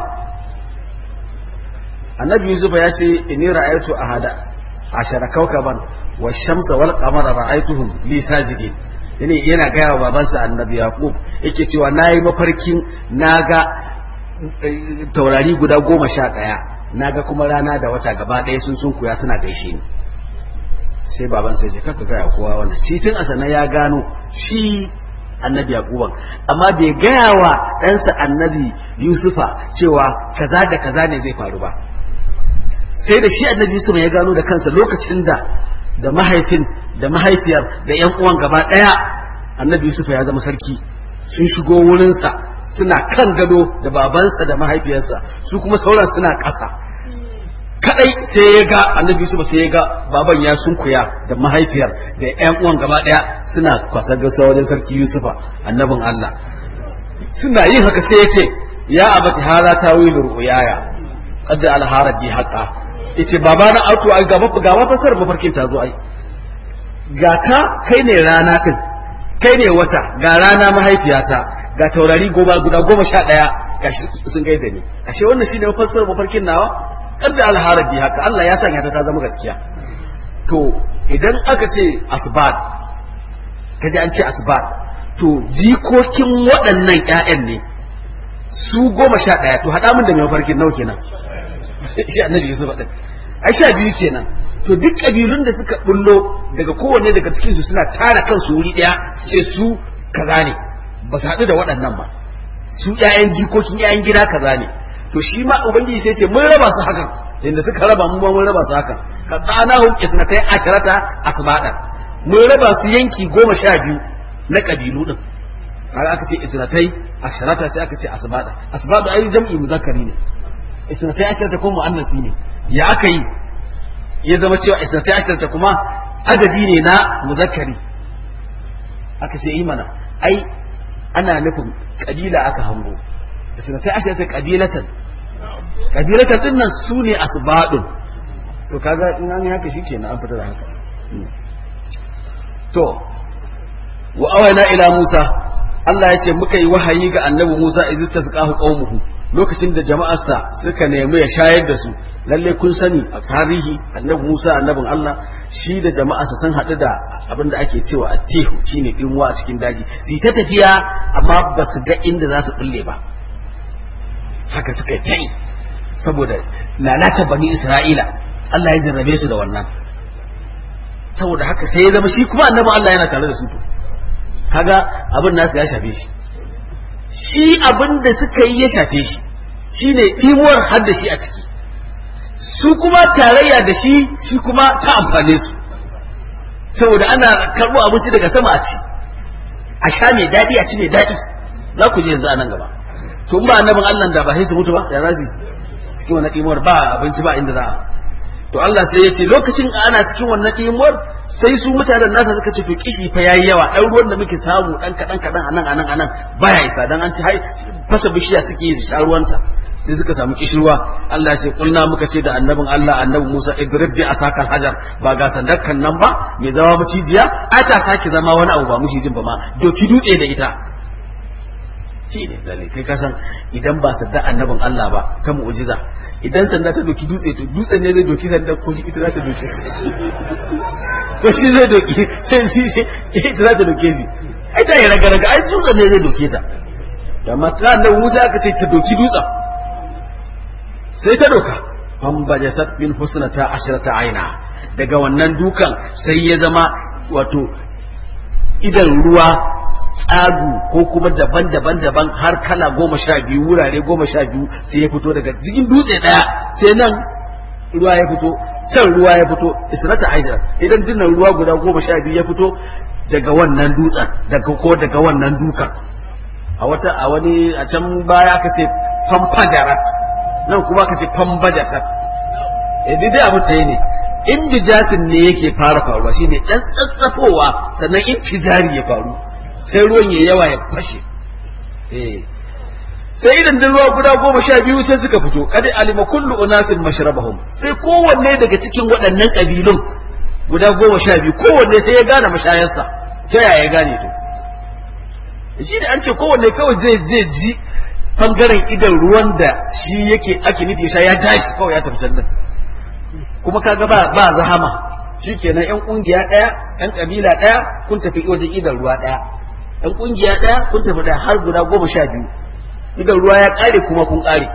annabi yusuf ya ce inni ra'aytu ahada ashara kawkaban wa shamsa wal qamara ra'aytuhum li sajidin yana yana gaya wa babansa annabi yaqub yake cewa nayi mafarkin naga taurari guda goma sha ɗaya naga kuma rana da wata gaba ɗaya sun sun kuya suna gaishe ni sai baban sai ce kaka gaya kowa wannan shi tun asana ya gano shi annabi yaquban amma bai gaya wa ɗansa annabi yusufa cewa kaza da kaza ne zai faru ba sai da shi annabi yusuf ya gano da kansa lokacin da da mahaifin da mahaifiyar da yan uwan gaba ɗaya annabi yusuf ya zama sarki sun shigo wurinsa suna kan gado da babansa da mahaifiyarsa su kuma sauran suna ƙasa kadai sai ya ga annabi Yusuf sai ya ga baban ya sunkuya da mahaifiyar da ƴan uwan gaba daya suna kwasa gaisuwa wajen sarki Yusufa annabin Allah suna yin haka sai ya ce ya abati hada tawilu ru'yaya qad al-haradi haqa yace baba na auto ai gaba gaba fasar mafarkin ta zo ai ga ka kai ne rana din kai ne wata ga rana mahaifiyata ga taurari goma guda goma sha ɗaya ga sun gaida ni ashe wannan shine mafassar mafarkin nawa karja alharabi haka Allah ya sanya ta ta zama gaskiya to idan aka ce asbat kaji an ce asbat to jikokin waɗannan ƴaƴan ne su goma sha ɗaya to haɗa min da mai mafarkin nawa kenan shi annabi Yusuf ɗin ai sha biyu kenan to duk kabilun da suka bullo daga kowanne daga cikin su suna tara kansu wuri ɗaya sai su kaza ne ba su haɗu da waɗannan ba su ƴaƴan jikokin ƴaƴan gida kaza ne to shi ma ubangiji sai ce mun raba su hakan inda suka raba mu mun raba su hakan ka tsana hum isnatai asharata asbada mun raba su yanki goma sha biyu na kabilu din kaga aka ce isnatai asharata sai aka ce asbada asbada ai jam'i muzakkari ne isnatai asharata kuma muannasi ne ya aka yi ya zama cewa isnatai asharata kuma adadi ne na muzakkari aka ce yi mana ai ana nufin kabila aka hango isnatai asharata kabilatan kabilatan din nan su ne asbadun to kaga in an yi haka shikenan an fita da haka to wa awayna ila Musa Allah ya ce muka yi wahayi ga annabi Musa idza tasqahu qaumuhu lokacin da jama'arsa suka nemi ya shayar da su lalle kun sani a tarihi annabi Musa annabin Allah shi da jama'arsa sun haɗu da abin da ake cewa attihu shine dinwa a cikin daji su ta tafiya amma ba su ga inda za su bulle ba haka suka yi saboda lalata bani Isra'ila Allah ya jarrabe su da wannan saboda haka sai ya zama shi kuma annabi Allah yana tare da su to kaga abin nasu ya shafe shi shi abin da suka yi ya shafe shi shine imuwar har da shi a ciki su kuma tarayya da shi shi kuma ta amfane su saboda ana karɓo abinci daga sama a ci a sha mai daɗi a ci mai daɗi za ku je yanzu a nan gaba to in ba annabin Allah da ba sai su mutu ba da razi cikin wannan imuwar ba abinci ba inda za a to Allah sai ya ce lokacin ana cikin wannan imuwar sai su mutanen nasa suka ce to kishi fa yayi yawa dan ruwan da muke samu dan kadan kadan anan anan anan baya isa dan an ci hai fasa bishiya suke yi sha ruwanta sai suka samu kishirwa Allah sai kulna muka ce da annabin Allah annabi Musa idrib bi asakal hajar ba ga sandakan nan ba mai zama macijiya ai ta sake zama wani abu ba macijin ba ma doki dutse da ita shi ne lalle kai ka san idan ba sadda annabin Allah ba ta mu'jiza idan sanda ta doki dutse to dutsen ne zai doki sanda ko ita za ta doki shi ko shi zai doki sai shi ita za ta doke shi ai ta yi raga raga ai dutsen ne zai doke ta amma ta annabi Musa aka ce ta doki dutsen sai ta doka fan bajasat min husnata ashrata aina daga wannan dukan sai ya zama wato idan ruwa tsagu ko kuma daban-daban daban har kala goma sha biyu wurare goma sha biyu sai ya fito daga jikin dutse daya sai nan ruwa ya fito can ruwa ya fito israta aisha idan dinnan ruwa guda goma sha biyu ya fito daga wannan dutsen daga ko daga wannan dukan a wata a wani a can baya ka ce fampajarat nan kuma ka ce fambajasat eh dai abu ɗaya ne indijasin ne yake fara faruwa shine dan tsatsafowa sannan infijari ya faru sai ruwan ya yawa ya fashe sai idan da ruwa guda goma sha biyu sai suka fito kada alima kullu unasin mashrabahum sai kowanne daga cikin waɗannan ƙabilun guda goma sha biyu kowanne sai ya gane mashayarsa ta yaya ya gane to shi da an ce kowanne kawai zai zai ji bangaren idan ruwan da shi yake ake nufi sha ya tashi kawai ya tafi can kuma kaga ba ba zahama shikenan yan kungiya daya yan kabila daya kun tafi wajen idan ruwa daya yan kungiya daya kun tafi da har guda goma sha biyu idan ruwa ya kare kuma kun kare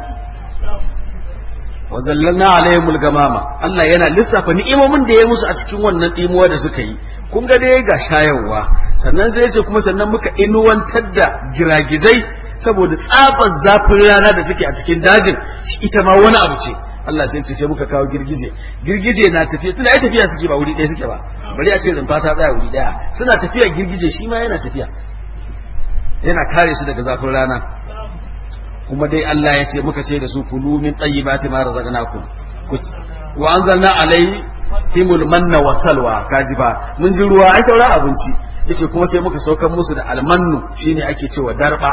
wa zallalna alaihimul gamama Allah yana lissafa ni'imomin da ya musu a cikin wannan dimuwa da suka yi kun ga dai ga shayarwa sannan sai yace kuma sannan muka inuwantar da giragizai saboda tsabar zafin rana da take a cikin dajin ita ma wani abu ce Allah sai ce sai muka kawo girgije girgije na tafiya tunda ai tafiya suke ba wuri ɗaya suke ba bari a ce rumfa ta tsaya wuri ɗaya suna tafiya girgije shi ma yana tafiya yana kare su daga zafin rana kuma dai Allah ya ce muka ce da su kulu min tayyibati ma razaqnakum wa anzalna alayhi himul manna wa salwa kaji ba mun ji ruwa ai saura abinci yace kuma sai muka saukar musu da almannu shine ake cewa darba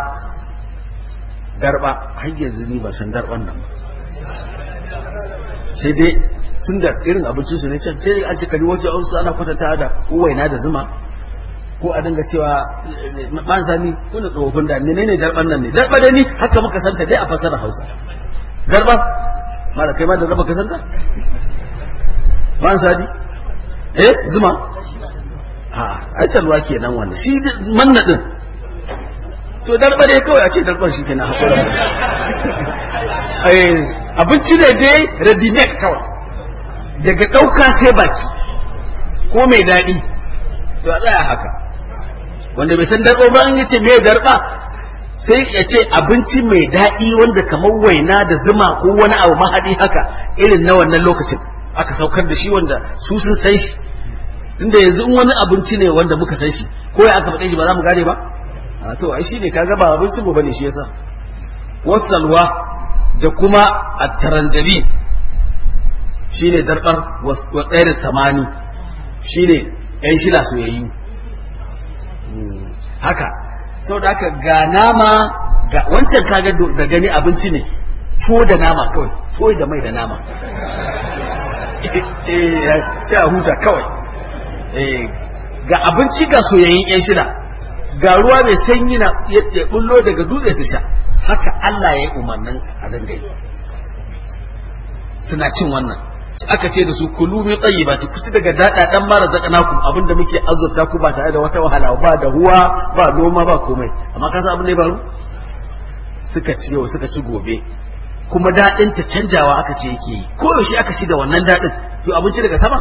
darba har yanzu ni ba san darban nan ba sai dai tun da irin abincin su ne can sai an ce kari wajen wasu ana kwatanta da ko waina da zuma ko a dinga cewa ban sani kuna tsofaffin da menene darban nan ne darba da ni haka muka santa dai a fasara Hausa darba mala kai ma da raba ka santa ban sadi eh zuma a ai salwa kenan wannan shi manna din to darba dai kawai a ce darban shi kenan hakuri eh abinci ne dai ready made kawai daga ɗauka sai baki ko mai daɗi to a tsaya haka wanda bai san darɓa ba an yace me darɓa sai ya ce abinci mai daɗi wanda kamar waina da zuma ko wani abu mahaɗi haka irin na wannan lokacin aka saukar da shi wanda su sun san shi tunda yanzu in wani abinci ne wanda muka san shi ko ya aka faɗe shi ba za mu gane ba a to ai shi ne kaga ba abincin mu bane shi yasa wasalwa da kuma at-taranjabi shine darbar wa tsayar samani shine yan shila soyayyu haka sau da haka ga nama ga wancan kaga da gani abinci ne tuwo da nama kawai tuwo da mai da nama sai a huta kawai ga abinci ga soyayyen yan shida ga ruwa mai sanyi na ya bullo daga dutse su sha haka Allah ya yi umarnin a dangai suna cin wannan aka ce da su kulu min tayyibati ku ci daga dada dan mara zakanakum abinda muke azurta ku ba tare da wata wahala ba da ruwa ba noma ba komai amma ka san abin da ya faru suka ci yau suka ci gobe kuma dadin ta canjawa aka ce yake yi ko yaushe aka ci da wannan dadin to abinci daga sama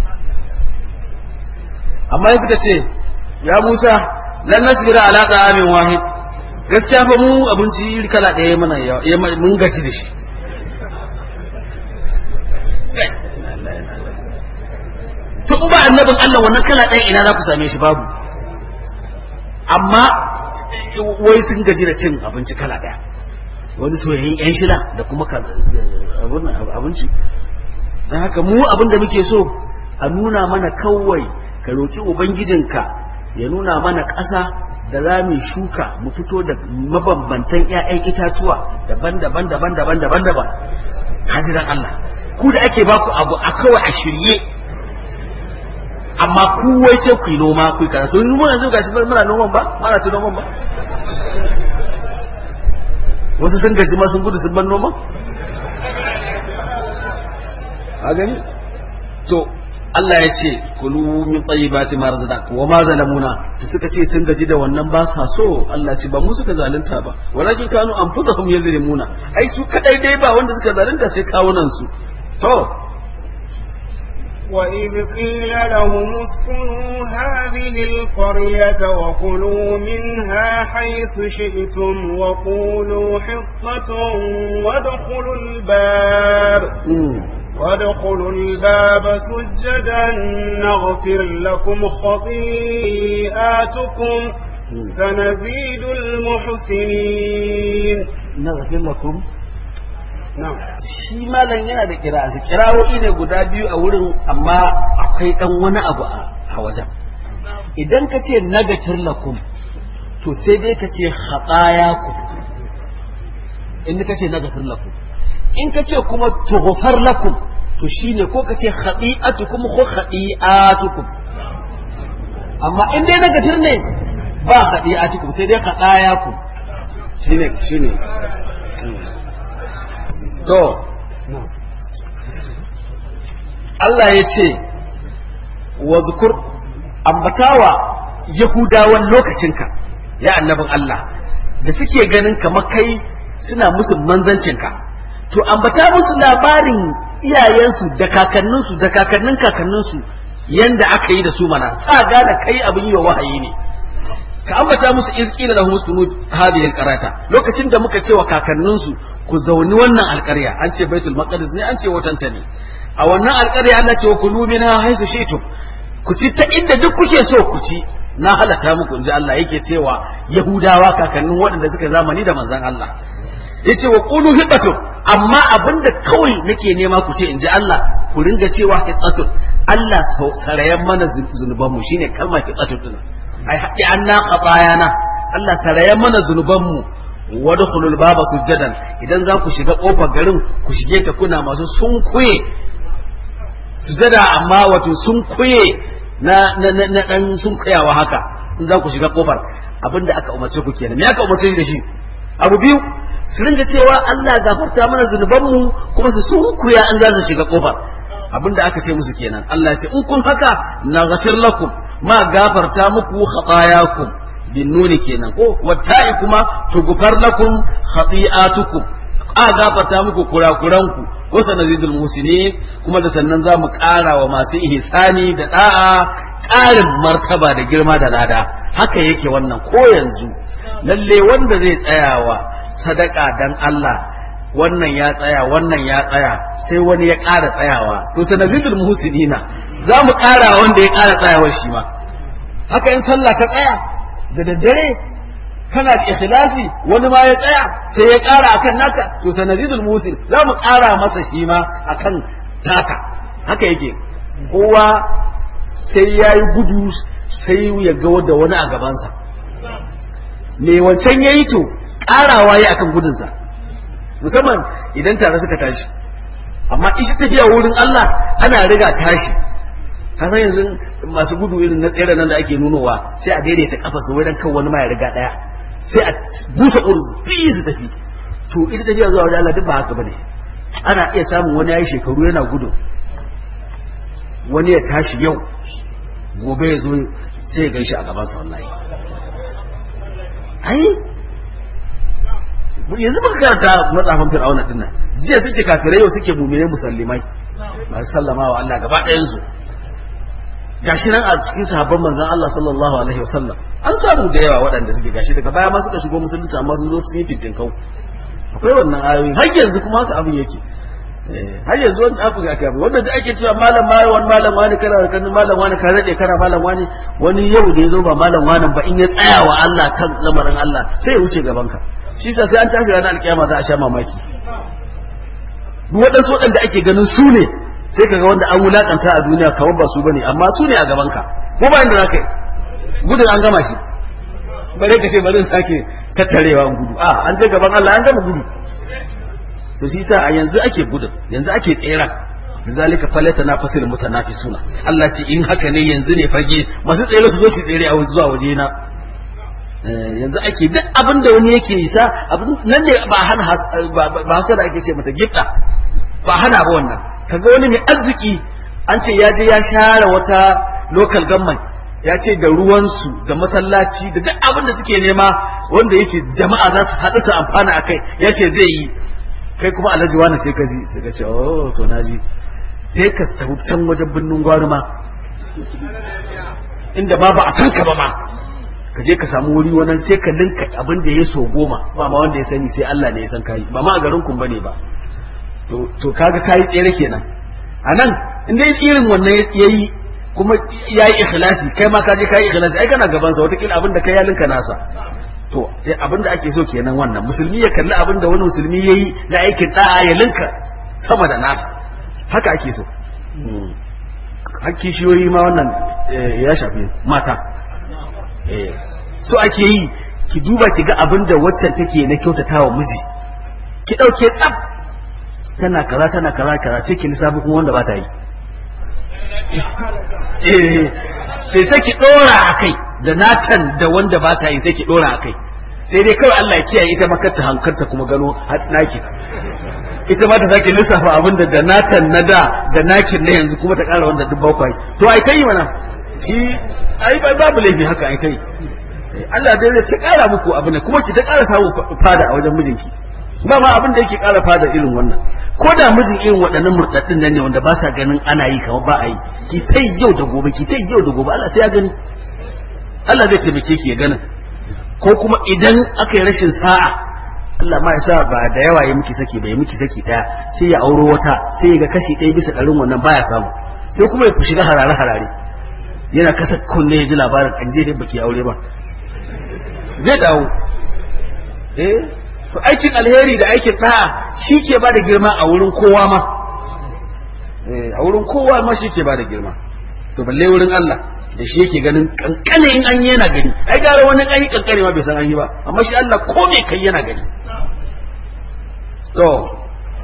amma ya suka ce ya Musa lan nasbira ala ta'amin wahid gaskiya fa mu abinci kala ɗaya mana ya mun gaci da shi to ba annabin Allah wannan kala ɗaya ina za ku same shi babu amma wai sun gaji da cin abinci kala ɗaya wani soyayyen yan shida da kuma abinci don haka mu abin da muke so a nuna mana kawai ka roki ubangijinka ya nuna mana ƙasa da za mu shuka mu fito da mabambantan 'ya'yan itatuwa daban-daban daban-daban daban-daban hajiran Allah ku da ake baku abu a kawai a shirye amma ku wai sai ku yi noma ku yi kaza to mu yanzu gashi muna noman ba muna ta noman ba wasu sun gaji ma sun gudu sun ban noman a gani to Allah ya ce kulu min tayyibati ma razaqakum wa ma zalamuna da suka ce sun gaji da wannan ba sa so Allah ce ba mu suka zalunta ba walakin kanu anfusahum yazlimuna ai su kadai dai ba wanda suka zalunta sai kawunan su to وإذ قيل لهم اسكنوا هذه القرية وكلوا منها حيث شئتم وقولوا حطة وادخلوا الباب وادخلوا الباب سجدا نغفر لكم خطيئاتكم سنزيد المحسنين نغفر لكم na'am shi malam yana da kira'asi kirawoyi ne guda biyu a wurin amma akwai dan wani abu a wajen idan ka ce nagatir lakum to sai dai ka ce ku in ka ce nagatir lakum in ka ce kuma tughfar lakum to shine ko ka ce khati'atukum ko khati'atukum amma in dai nagatir ne ba khati'atukum sai dai khatayakum shine shine to Allah ya ce wa zukur ambatawa yahudawan lokacinka ya annabin Allah da suke ganin kamar kai suna musu manzancinka to ambata musu labarin iyayensu da kakanninsu da kakannin kakanninsu yanda aka yi da su mana sa gane kai abin yi wa wahayi ne ka ambata musu izkila da musu hadhihi alqarata lokacin da muka cewa kakanninsu ku zauni wannan alƙarya an ce baitul maqdis ne an ce watanta ne a wannan alƙarya Allah ce wa kulu minha haisu shi'tum ku ci ta inda duk kuke so ku ci na halatta muku inji Allah yake cewa yahudawa kakannin waɗanda suka zamani da manzon Allah yace wa qulu hiqatu amma abinda kawai nake nema ku ce inji Allah ku ringa cewa hiqatu Allah sarayen mana zunubanmu shine kalmar hiqatu din ai haɗi anna qatayana Allah sarayen mana zunubanmu wadkhulul baba sujjadan idan za ku shiga kofar garin ku shige ta kuna masu sunkuye sujada amma wato sun kuye na na na, na dan sun kuyawa haka in za ku shiga kofar abinda aka umarce ku kenan me aka umarce shi da shi abu biyu su ringa cewa Allah gafarta mana zunubanmu kuma su sunkuya an za su shiga kofar abinda aka ce musu kenan Allah ya ce in kun haka na ghafir lakum ma gafarta muku khatayakum bin nuni kenan ko watta'i kuma tugfar lakum khati'atukum a gafarta muku kurakuranku ko sanazidul musinin kuma da sannan za mu ƙara wa masu ihsani da da'a ƙarin martaba da girma da lada haka yake wannan ko yanzu lalle wanda zai tsayawa sadaka dan Allah wannan ya tsaya wannan ya tsaya sai wani ya ƙara tsayawa to sanazidul muhsinina za mu ƙara wanda ya ƙara tsayawa shi ma haka in sallah ka tsaya da daddare kana da ikhlasi wani ma ya tsaya sai ya ƙara akan naka to sanazidul muhsin za mu ƙara masa shi ma akan taka haka yake kowa sai ya yi gudu sai ya ga da wani a gabansa me wancan ya yi to ƙarawa ya akan gudunsa musamman idan tare suka tashi amma ishi tafiya wurin Allah ana riga tashi ka san yanzu masu gudu irin na tsere nan da ake nunowa sai a daidaita kafa su wajen kan wani ma ya riga daya sai a busa urzu biyu su tafi to ita tafiya zuwa wajen Allah duk ba haka bane ana iya samun wani yayi shekaru yana gudu wani ya tashi yau gobe ya zo sai ya ganshi a gaban sa wallahi ai yanzu muka karanta matsafin fir'auna din nan jiya suke kafirai yau suke mumine musallimai masu sallama wa Allah gaba ɗayan su gashi nan a cikin sahabban manzon Allah sallallahu alaihi wasallam an samu da yawa waɗanda suke gashi daga baya ma suka shigo musulunci amma sun zo sun yi fitin kau akwai wannan ayoyi har yanzu kuma haka abin yake har yanzu wani abu ga kai wanda da ake cewa malam malam wani malam wani kana kan malam wani ka rade kana malam wani wani yau da ya zo ba malam wani ba in ya tsaya wa Allah kan lamarin Allah sai ya wuce gaban ka shi sa sai an tashi ranar alkiyama za a sha mamaki duk waɗansu waɗanda ake ganin su ne sai kaga wanda an wulakanta a duniya kamar ba su bane amma su ne a gaban ka ko ba inda zaka yi gudun an gama shi bare ka ce bari in sake tattarewa gudu a an je gaban Allah an gama gudu to shi sa a yanzu ake gudun yanzu ake tsera zalika falata na fasil mutanafisuna Allah ce in haka ne yanzu ne fage masu tsere su zo su tsere a zuwa waje na yanzu ake duk abin da wani yake yi sa abin nan ne ba hana ba hasara ake ce mata gifta ba hana ba wannan kaga wani mai arziki an ce ya je ya share wata local government ya ce da ruwansu da masallaci da duk abin da suke nema wanda yake jama'a za su haɗu su amfana a kai ya ce zai yi kai kuma alhaji wani sai ka ji sai ka ce oh to na ji sai ka tafi can wajen birnin gwari ma inda ba ba a san ka ba ma ka je ka samu wuri wannan sai ka linka abin da ya so goma ba ma wanda ya sani sai Allah ne ya san kai ba ma a garin kun bane ba to to kaga kai tsere kenan anan in dai irin wannan yayi kuma yayi ikhlasi kai ma ka je kai ikhlasi ai kana gaban sa wata kila abin da kai ya linka nasa to abin da ake so kenan wannan musulmi ya kalli abin da wani musulmi yayi na aikin da'a ya linka sama da nasa haka ake so hakki shiyoyi ma wannan ya shafi mata so ake yi ki duba ki ga abin da waccan take na kyautata wa miji ki ɗauke tsaf tana kaza tana kaza kaza sai ki lissafi kuma wanda ba ta yi eh sai ki ɗora a kai da natan da wanda ba ta yi sai ki ɗora a kai sai dai kawai Allah ya kiyaye ita makarta hankarta kuma gano naki ita ma ta sake lissafa abin da da natan na da da nakin na yanzu kuma ta ƙara wanda duk bakwai to ai kai mana shi ai babu laifi haka ai kai Allah dai zai ta ƙara muku abu ne kuma ki ta ƙara samu fada a wajen mijinki ba ma abin da yake ƙara fada irin wannan ko da mijin irin waɗannan murɗaɗɗin nan ne wanda ba sa ganin ana yi kamar ba a yi ki ta yau da gobe ki ta yau da gobe Allah sai ya gani Allah zai taimake ki ya ganin ko kuma idan aka yi rashin sa'a Allah ma ya sa ba da yawa ya miki saki ba ya miki saki ɗaya sai ya auro wata sai ya ga kashi ɗaya bisa ɗarin wannan baya samu sai kuma ya shiga harare harare yana kasa kunne ya ji labarin an je dai baki aure ba zai dawo eh to aikin alheri da aikin da'a shi ke ba da girma a wurin kowa ma eh a wurin kowa ma shi ke ba da girma to balle wurin Allah da shi yake ganin kankane in an yi yana gani ai gara wani an yi kankane ma bai san an yi ba amma shi Allah ko me kai yana gani to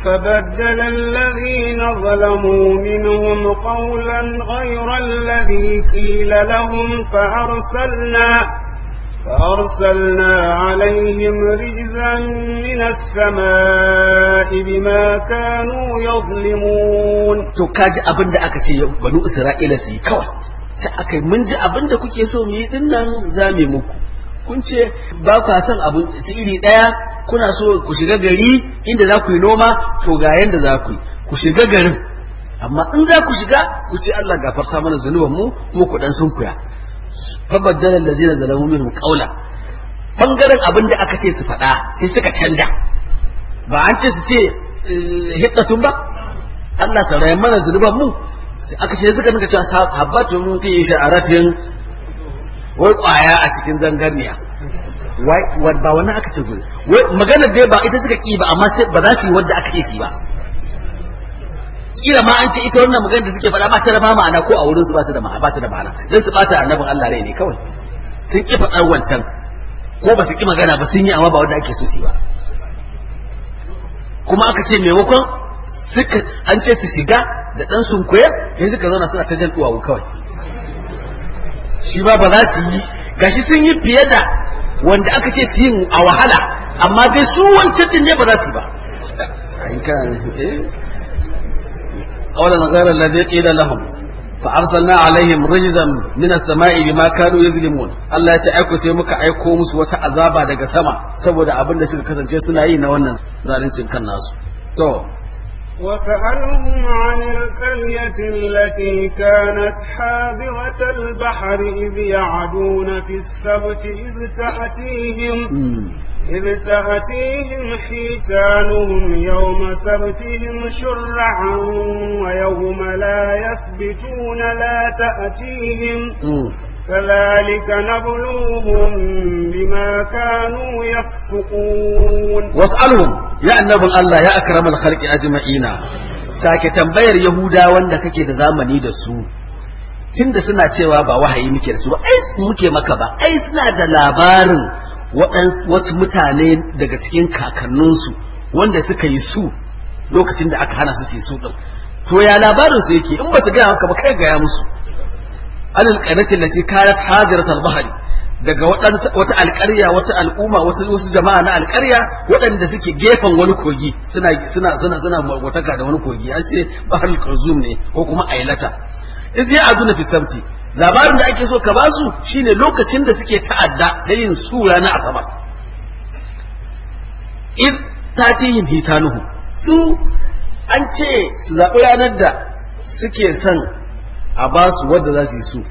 فبدل الذين ظلموا منهم قولا غير الذي قيل لهم فأرسلنا فأرسلنا عليهم رجزا من السماء بما كانوا يظلمون to kaji abin da aka ce banu isra'ila su yi kawai sai aka yi mun ji abin da kuke so mu yi din nan za mu yi muku kun ce ba kwa son abu iri ɗaya kuna so ku shiga gari inda za ku yi noma to ga yanda za ku yi ku shiga garin amma in za ku shiga ku ce Allah gafarta mana zanuban mu mu ku dan sun kuya fa baddala allazina zalamu minhum qawla bangaren abin da aka ce su faɗa sai suka canja ba an ce su ce hiddatun ba Allah saurayin mana zanuban mu sai aka ce suka nika cewa habbatun fi sha'aratin wai kwaya a cikin zangarniya wai ba wannan aka ce gudu wai maganar dai ba ita suka ki ba amma sai ba za su yi wadda aka ce su ba kila ma an ce ita wannan maganar da suke faɗa ba ta da ma'ana ko a wurin su ba su da ma'ana ba ta da ma'ana dan su bata annabin Allah rai ne kawai sun ki faɗar wancan ko ba su ki magana ba sun yi amma ba wanda ake so su yi ba kuma aka ce maimakon suka an ce su shiga da dan sunkuya yanzu suka zauna suna ta jan duwawu kawai shi ba ba za su yi gashi sun yi fiye da wanda aka ce su yin a wahala amma dai su wancan din ne ba za su yi ba قولا غير الذي قيل لهم فأرسلنا عليهم رجزا من السماء بما كانوا يظلمون الله ya ce aiko sai muka aiko musu wata azaba daga sama saboda abin da suka kasance suna yi na wannan zalincin kan nasu to وسألهم عن القرية التي كانت حاضرة البحر إذ يعدون في السبت إذ تأتيهم إذ تأتيهم حيتانهم يوم سبتهم شرعا ويوم لا يثبتون لا تأتيهم كذلك نبلوهم بما كانوا يفسقون واسألهم يا النبي الله يا أكرم الخلق أجمعين sake tambayar Yahuda wanda kake da zamani da su tunda suna cewa ba wahayi muke da su ba ai muke maka ba ai suna da labarin wasu mutane daga cikin kakanninsu wanda suka yi su lokacin da aka hana su su yi su din to ya labarin su yake in ba su gaya maka ba kai gaya musu alal qanatin lati kanat hadirat al-bahri daga wata alƙarya wata al'umma wasu wasu jama'a na alƙarya waɗanda suke gefen wani kogi suna suna suna suna magwataka da wani kogi an ce bahar al ne ko kuma ailata iz ya aduna fi sabti labarin da ake so ka basu shine lokacin da suke ta'adda da yin sura na asabar iz tatihin hitanuhu su an ce su zaɓi ranar da suke son a basu wadda za su yi su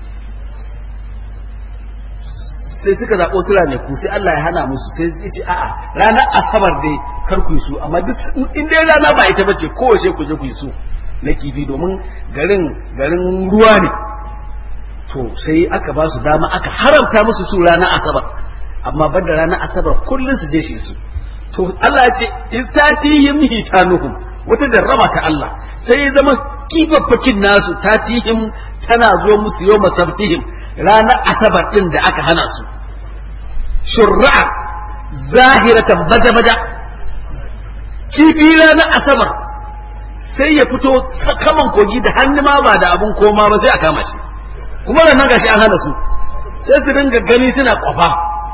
sai suka zaɓo su ku sai Allah ya hana musu sai su ce a'a ranar asabar dai kar ku yi su amma duk in dai rana ba ita bace kowace ku je ku yi su na kifi domin garin garin ruwa ne to sai aka ba su dama aka haramta musu su ranar asabar amma banda ranar asabar kullum su je shi su to Allah ya ce istatihim hitanuhum wata jarraba ta Allah sai ya zama kifaffakin nasu tatihim tana zo musu yau masabtihim ranar asabar din da aka hana su shurra'a zahiratan baja-baja kifi ranar asabar sai ya fito sakaman kogi da hannu ma ba da abun koma ba sai a kama shi kuma da nan gashi an hana su sai su dinga gani suna kwafa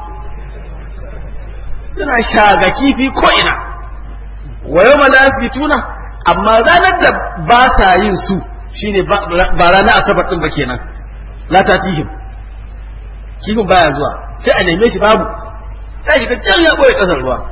suna shaga kifi ko ina wa yau tuna amma ranar da ba sa yin su shine ba ranar asabar din ba kenan la tatihim kifin baya zuwa sai a neme shi babu ta shiga can ya boye kasar ruwa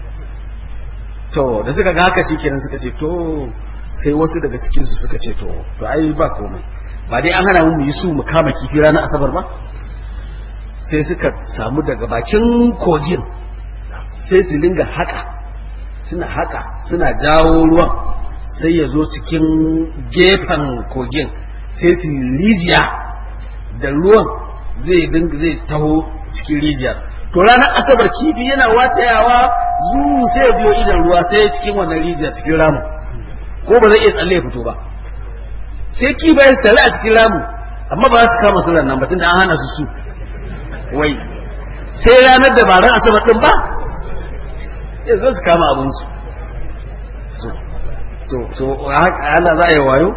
to da suka ga haka shikenan suka ce to sai wasu daga cikin su suka ce to to ai ba komai ba dai an hana mu yi su mu kama kifi ranar asabar ba sai suka samu daga bakin kogin sai su dinga haka suna haka suna jawo ruwan sai ya zo cikin gefen kogin sai su rijiya da ruwan zai dinga zai taho cikin rijiyar to ranar asabar kifi yana watayawa zuu sai ya biyo idan ruwa sai cikin wannan rijiyar cikin ramu ko ba zai iya tsalle ya fito ba sai kifayen su tare a cikin ramu amma ba za su kama su nan ba tunda an hana su su wai sai ranar da ba ran asabar din ba yanzu su kama abinsu to to Allah za a yi wayo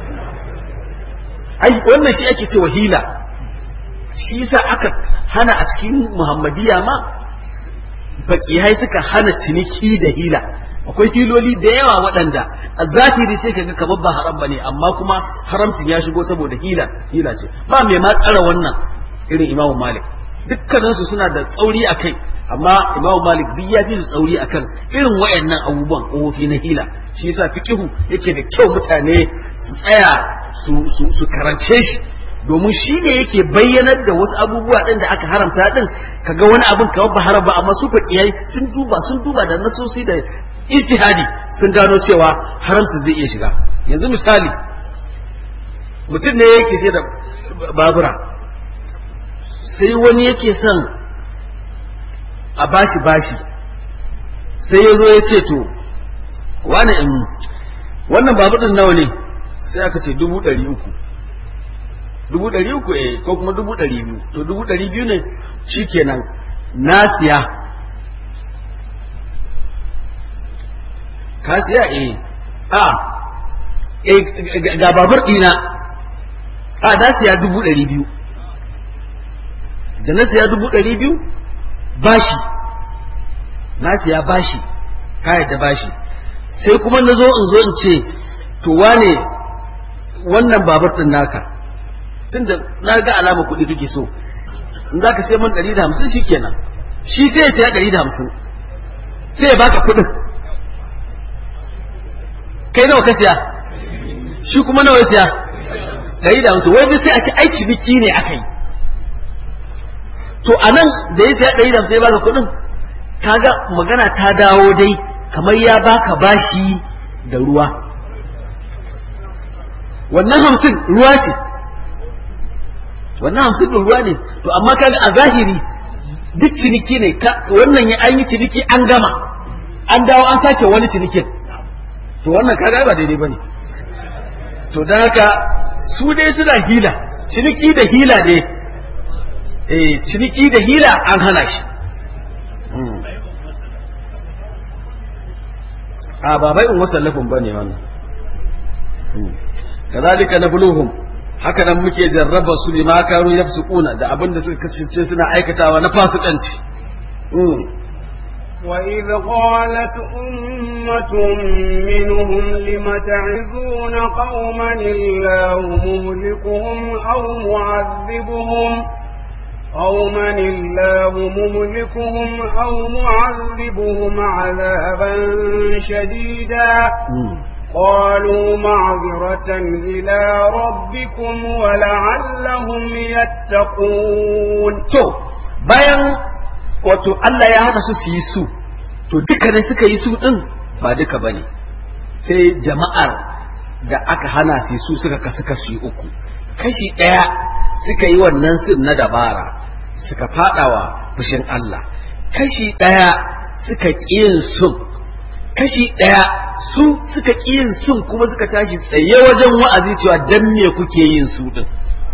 ai wannan shi ake cewa hila shi yasa aka hana a cikin muhammadiya ma fakihai suka hana ciniki da hila akwai hiloli da yawa waɗanda a zahiri sai kaga kamar ba haram bane amma kuma haramcin ya shigo saboda hila hila ce ba mai ma tsara wannan irin imamu malik dukkaninsu suna da tsauri a kai amma imamu malik duk ya fi su tsauri akan irin wayannan abubuwan ƙofofi na hila shi yasa fiqihu yake da kyau mutane su tsaya su su su karance shi domin shi ne yake bayyanar da wasu abubuwa ɗin da aka haramta ɗin kaga wani abin kamar ba haram ba amma su faƙiyai sun duba sun duba da nasosi da ijtihadi sun gano cewa haramcin zai iya shiga yanzu misali mutum ne yake sai da babura sai wani yake son a bashi bashi sai ya zo ya ce to wani in wannan babur din nawa ne sai aka ce dubu ɗari uku dubu ɗari uku eh ko kuma dubu ɗari biyu to dubu ɗari biyu ne shikenan na siya ka siya eh a eh ga babur ɗina a na siya dubu ɗari biyu da na siya dubu ɗari biyu bashi na siya bashi ka yadda bashi sai kuma na zo in zo in ce to wane wannan babur ɗin naka tunda na ga alama kuɗi kake so in za ka sai man ɗari da hamsin shi kenan shi sai ya siya ɗari da hamsin sai ya baka kuɗin kai nawa ka siya shi kuma nawa ya siya ɗari da hamsin wai sai a ci ai ciniki ne aka yi to a nan da ya siya ɗari da hamsin ya baka kuɗin kaga magana ta dawo dai kamar ya baka bashi da ruwa wannan hamsin ruwa ce wannan hamsin da ruwa ne to amma kaga a zahiri duk ciniki ne wannan ya an yi ciniki an gama an dawo an sake wani cinikin to wannan kaga ba daidai bane to don haka su dai suna hila ciniki da hila ne eh ciniki da hila an hana shi a ba bai in wasallafin bane wannan kazalika nabluhum haka nan muke jarraba su ne ma kanu yafsukuna da abin da suka kasance suna aikatawa na fasikanci وإذ قالت أمة منهم لم تعزون قوما الله مهلكهم أو معذبهم قوما الله مهلكهم أو معذبهم عذابا شديدا قالوا معذرة إلى ربكم ولعلهم يتقون to bayan wato Allah ya hana su su yi su to duka ne suka yi su din ba duka bane sai jama'ar da aka hana su su suka kasu kashi uku kashi ɗaya suka yi wannan sun na dabara suka fadawa fushin Allah kashi ɗaya suka ƙi yin sun kashi ɗaya su suka ƙi yin sun kuma suka tashi tsaye wajen wa'azi cewa dan me kuke yin su din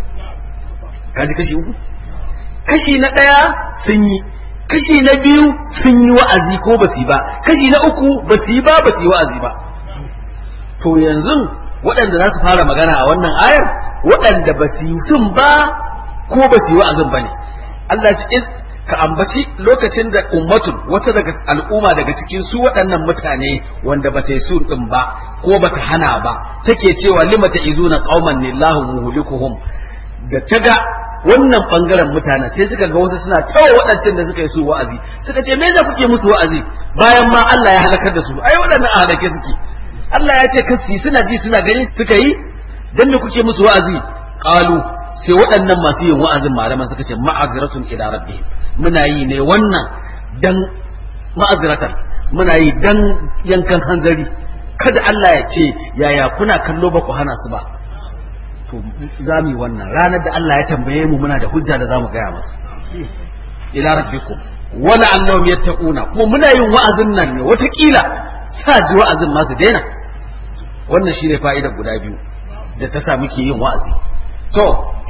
kaji kashi uku kashi na ɗaya sun yi kashi na biyu sun yi wa'azi ko ba su yi ba kashi na uku ba su yi ba ba su yi wa'azi ba to yanzu waɗanda za su fara magana a wannan ayar waɗanda ba su yi sun ba ko ba su yi wa'azin ba ne Allah ce ka ambaci lokacin da ummatun wata daga al'umma daga cikin su waɗannan mutane wanda ba ta yi sun ɗin ba ko ba ta hana ba take cewa lima ta izuna qauman lillahu muhlikuhum da ta ga wannan bangaren mutanen sai suka ga wasu suna tawa waɗancan da suka yi su wa'azi suka ce me za kuke musu wa'azi bayan ma Allah ya halakar da su ai waɗannan a halake suke Allah ya ce kasi suna ji suna gani suka yi dan me kuke musu wa'azi qalu sai waɗannan masu yin wa'azin malaman suka ce ma'aziratun ila rabbihim muna yi ne wannan dan ma'aziratan muna yi dan yankan hanzari kada Allah ya ce yaya kuna kallo ba ku hana su ba to za mu yi wannan ranar da Allah ya tambaye mu muna da hujja da za mu gaya masa ila rabbikum wala annahum yattaquna kuma muna yin wa'azin nan ne watakila sa ji wa'azin ma su daina wannan shine fa'idar guda biyu da ta sa muke yin wa'azi to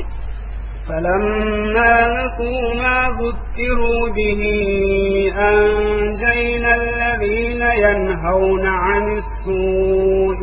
فلما نسوا ما ذكروا به أنجينا الذين ينهون عن السوء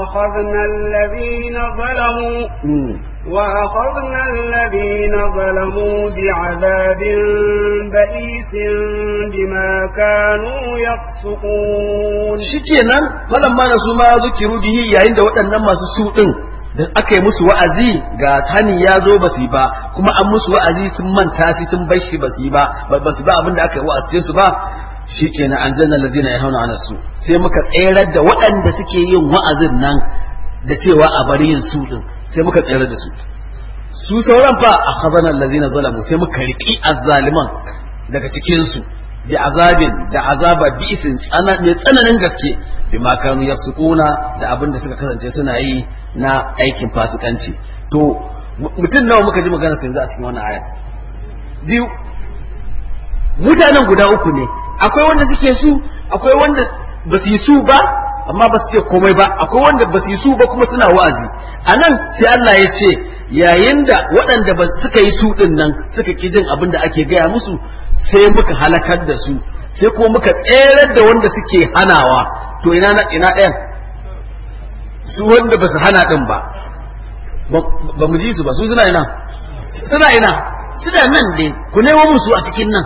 وأخذنا الذين ظلموا mm. وأخذنا الذين ظلموا بعذاب بئيس بما كانوا يفسقون shikenan falan ma su ma zukiru bihi yayin da waɗannan masu su din da aka yi musu wa'azi ga hani ya zo ba su yi ba kuma an musu wa'azi sun manta shi sun bar shi ba su yi ba ba su ba abin da aka yi wa'azi su ba shikenan an janna ladina ya hauna ana su sai muka tserar da waɗanda suke yin wa'azin nan da cewa a bari yin su din sai muka tserar da su su sauran fa a khazanan lazina zalamu sai muka riƙi azzaliman daga cikin su bi azabin da azaba bi'isin tsana mai tsananin gaske bima kanu yafsukuna da abin da suka kasance suna yi na aikin fasikanci to mutum nawa muka ji magana sai yanzu a cikin wannan aya biyu mutanen guda uku ne akwai wanda suke su akwai wanda ba su yi su ba amma ba su ce komai ba akwai wanda ba su yi su ba kuma suna wa'azi a nan sai Allah ya ce yayin da waɗanda ba suka yi su ɗin nan suka ƙi jin abin da ake gaya musu sai muka halakar da su sai kuma muka tserar da wanda suke hanawa to ina na ina ɗayan su wanda ba su hana ɗin ba ba mu ji su ba su suna ina suna ina suna nan ne ku nemo musu a cikin nan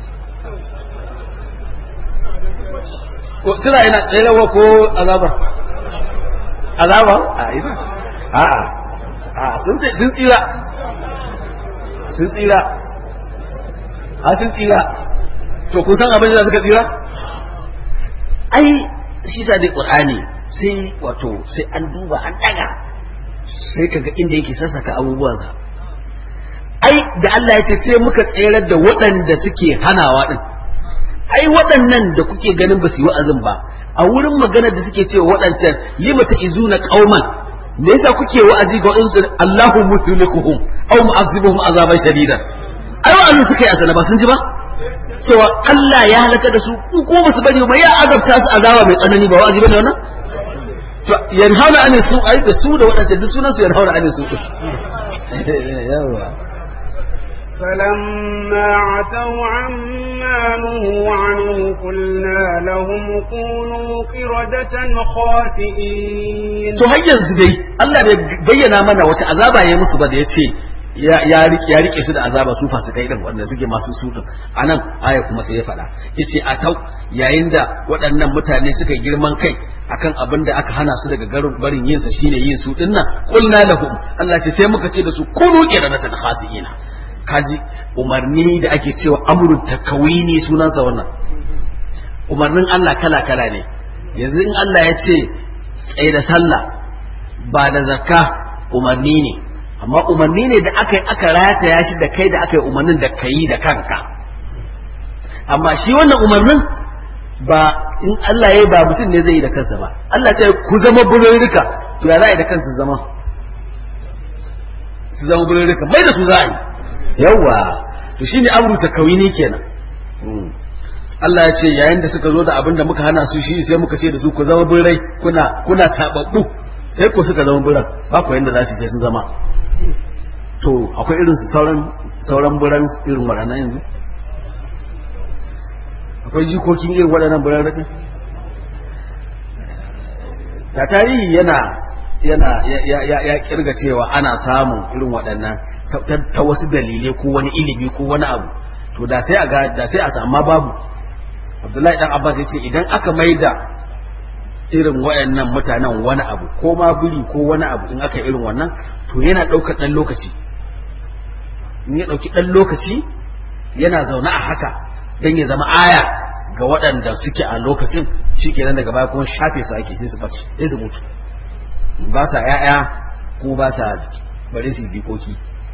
ko suna ina tserawa ko azaba azaba a ina a'a a sun sun tsira sun tsira a sun tsira to kun san abin da suka tsira ai shi sa dai qur'ani sai wato sai an duba an daga sai kaga inda yake sassaka abubuwansa ai da Allah ya ce sai muka tserar da waɗanda suke hanawa din ai waɗannan da kuke ganin ba su yi wa'azin ba a wurin maganar da suke cewa waɗancan lima ta izuna qauman me yasa kuke wa'azi ga waɗansu Allahu muhlikuhum aw mu'azzibuhum azaban shadida ai wa'azin suka yi asana ba sun ji ba cewa Allah ya halaka da su in ko ba su bari ba ya azabta su azaba mai tsanani ba wa'azi bane wannan to yanhauna anin su ai da su da waɗancan duk sunan su yanhauna anin su yawa فلما عتوا عما نهوا عنه قلنا لهم كونوا قردة خاسئين to har yanzu dai Allah bai bayyana mana wace azaba ya musu ba da ya ce ya rike ya rike su da azaba su fasikai din wanda suke masu su din anan aya kuma sai ya faɗa yace a tau yayin da waɗannan mutane suka girman kai akan abin da aka hana su daga garin barin yin sa shine yin su dinnan qulna lahum Allah ce sai muka ce da su kunu qiradatan khasiina kaji umarni da ake cewa amru takawini sunansa wannan umarnin Allah kala kala ne yanzu in Allah ya ce tsaye da sallah ba da zakka umarni ne amma umarni ne da aka yi aka rataya shi da kai da aka yi umarnin da ka yi da kanka amma shi wannan umarnin ba in Allah ya yi ba mutum ne zai yi da kansa ba Allah ce ku zama bulurruka to ya za a yi da kansu zama su zama bulurruka mai da su za a yi yawwa to shine amru takawini kenan Allah ya ce yayin da suka zo da abin da muka hana su shi sai muka ce da su ku zama birrai kuna kuna tababbu sai ku suka zama birran ba ku yanda za su ce sun zama to akwai irin su sauran sauran birran irin waɗannan yanzu akwai jikokin irin waɗannan birran rakin da tarihi yana yana ya ya ya kirga cewa ana samun irin waɗannan ta wasu dalilai ko wani ilimi ko wani abu to da sai a ga da sai a samu babu Abdullahi dan Abbas ya ce idan aka maida irin wayannan mutanen wani abu ko ma biri ko wani abu in aka irin wannan to yana ɗaukar ɗan lokaci in ya ɗauki ɗan lokaci yana zaune a haka don ya zama aya ga waɗanda suke a lokacin shi kenan daga baya kuma shafe su ake sai su ɓace sai su mutu ba sa ‘ya'ya ko ba sa bari su jikoki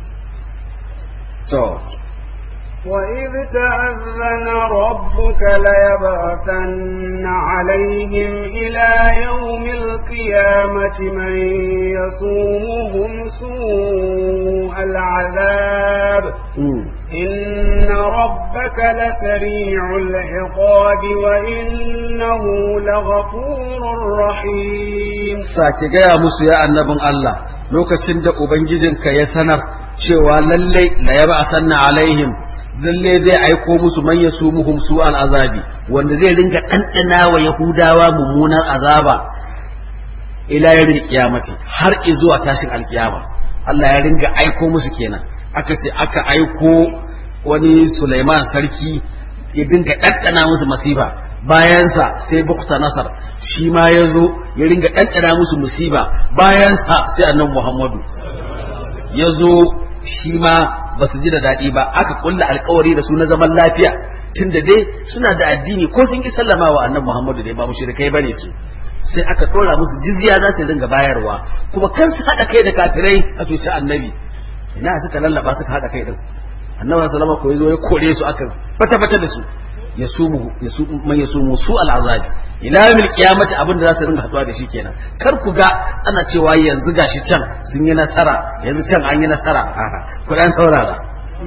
to وإذ تأذن ربك ليبعثن عليهم إلى يوم القيامة من يصومهم سوء العذاب إن ربك لسريع العقاب وإنه لغفور رحيم sake gaya musu ya annabin Allah lokacin da Ubangijinka ya sanar cewa lallai la yaba sanna alaihim lalle zai aiko musu man yasumuhum su azabi wanda zai ringa ɗanɗana wa yahudawa mummunan azaba ila yawmil qiyamati har zuwa tashin alkiyama Allah ya ringa aiko musu kenan aka ce aka aiko wani Sulaiman sarki ya dinga ɗanɗana musu masifa bayansa sai bukta nasar shi ma ya zo ya ringa ɗanɗana musu musiba bayansa sai annan muhammadu ya zo shi ma ba su ji da daɗi ba aka kulla alkawari da su na zaman lafiya tun da dai suna da addini ko sun ki sallama wa annan muhammadu dai ba mushrikai bane su sai aka ɗora musu jizya za su dinga bayarwa kuma kan su haɗa kai da kafirai a tushe annabi ina suka lallaba suka haɗa kai din annabi sallama ko yazo ya kore su aka fata fata da su ya sumu ya su man ya sumu su al'azabi ila yawmil qiyamati abin da za su ringa haɗuwa da shi kenan kar ku ga ana cewa yanzu gashi can sun yi nasara yanzu can an yi nasara a'a ku dan saurara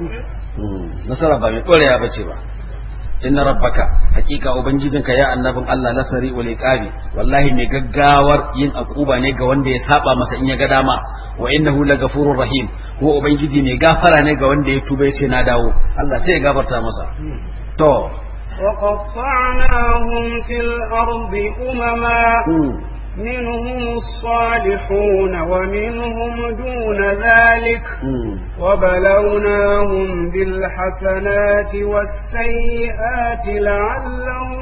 nasara ba mai ɗorewa bace ba inna rabbaka hakika ubangijinka ya annabin Allah nasari wal iqabi wallahi mai gaggawar yin akuba ne ga wanda ya saba masa in ya ga dama wa innahu lagafurur rahim ko ubangiji mai gafara ne ga wanda ya tuba yace na dawo Allah sai ya gafarta masa to وقطعناهم في الأرض أمما منهم الصالحون ومنهم دون ذلك وبلوناهم بالحسنات والسيئات لعلهم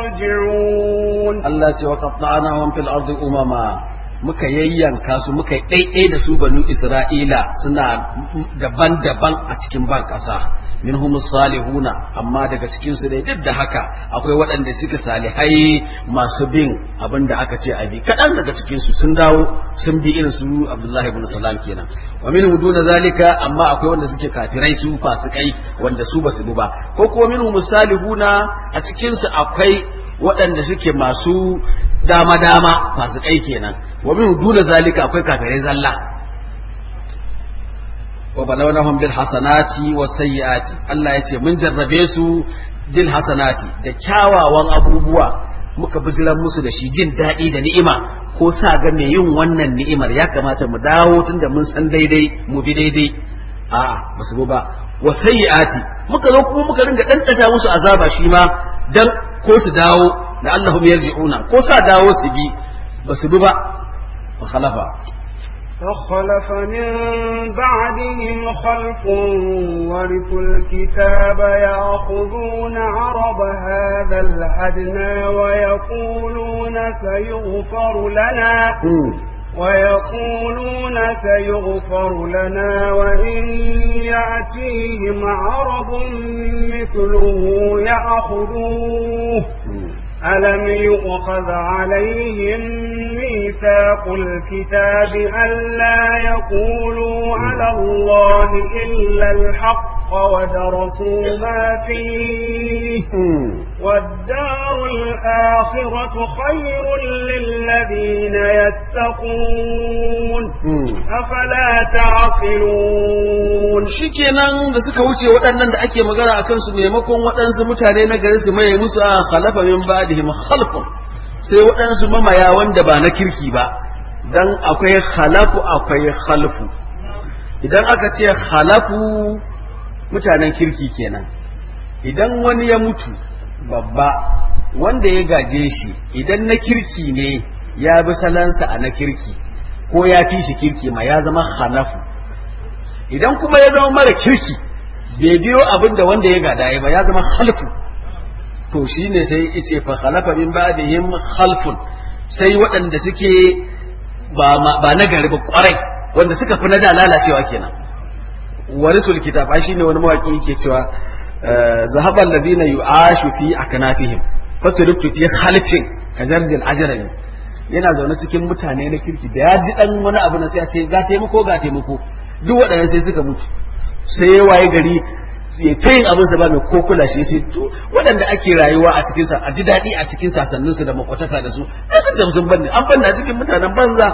يرجعون الله سوى وقطعناهم في الأرض أمما muka yayyanka su muka ɗaiɗai da su banu Isra'ila suna daban-daban a cikin ban ƙasa minhum salihuna amma daga cikin su dai duk da haka akwai waɗanda suka salihai masu bin abin da aka ce a bi kaɗan daga cikin su sun dawo sun bi irin su Abdullahi ibn Salam kenan wa minhum duna zalika amma akwai wanda suke kafirai su fasikai wanda su basu bi ba ko kuma minhum salihuna a cikin su akwai waɗanda suke masu dama-dama fasikai kenan wa min duna zalika akwai kafirai zalla wa balawnahum bil hasanati was sayyiati Allah yace mun jarrabe su bil hasanati da kyawawan abubuwa muka bijiran musu da shi jin daɗi da ni'ima ko sa ga me yin wannan ni'imar ya kamata mu dawo tunda mun san daidai mu bi daidai a basu ba wa sayyiati muka zo kuma muka ringa ɗanɗata musu azaba shi ma dan ko su dawo da Allahum yarji'una ko sa dawo su bi basu bi ba فخلف فخلف من بعدهم خلف ورثوا الكتاب يأخذون عرض هذا الأدنى ويقولون سيغفر لنا ويقولون سيغفر لنا وإن يأتيهم عرض مثله يأخذوه ألم يؤخذ عليهم ميثاق الكتاب ألا يقولوا على الله إلا الحق ودرسوا ما فيه والدار الآخرة خير للذين يتقون أفلا تعقلون shikenan da suka wuce waɗannan da ake magana a kansu maimakon waɗansu mutane na gari su maye musu a khalafa min ba'dihim khalfun sai waɗansu mamaya wanda ba na kirki ba dan akwai khalafu akwai khalfu idan aka ce khalafu mutanen kirki kenan idan wani ya mutu babba wanda ya gaje shi idan na kirki ne ya bi salansa a na kirki ko ya fi shi kirki ma ya zama khalafu idan kuma ya zama mara kirki bai biyo abin da wanda ya gada ya ba ya zama khalfu to shine sai ice fa khalafa min ba'dihim khalfun sai waɗanda suke ba ba na gari ba kwarai wanda suka fi na da lalacewa kenan warisul kitab ai shine wani mawaki yake cewa zahaba alladhina yu'ashu fi aknafihim faturuktu fi khalfin kajarjil ajrami yana zaune cikin mutane na kirki da ya ji dan wani abu na sai a ce ga taimako ga taimako duk waɗannan sai suka mutu sai ya waye gari ya ta yin abin sa ba mai ko kula shi sai to waɗanda ake rayuwa a cikin sa a ji daɗi a cikin sasannin su da makwataka da su ai sun da sun banne an banna cikin mutanen banza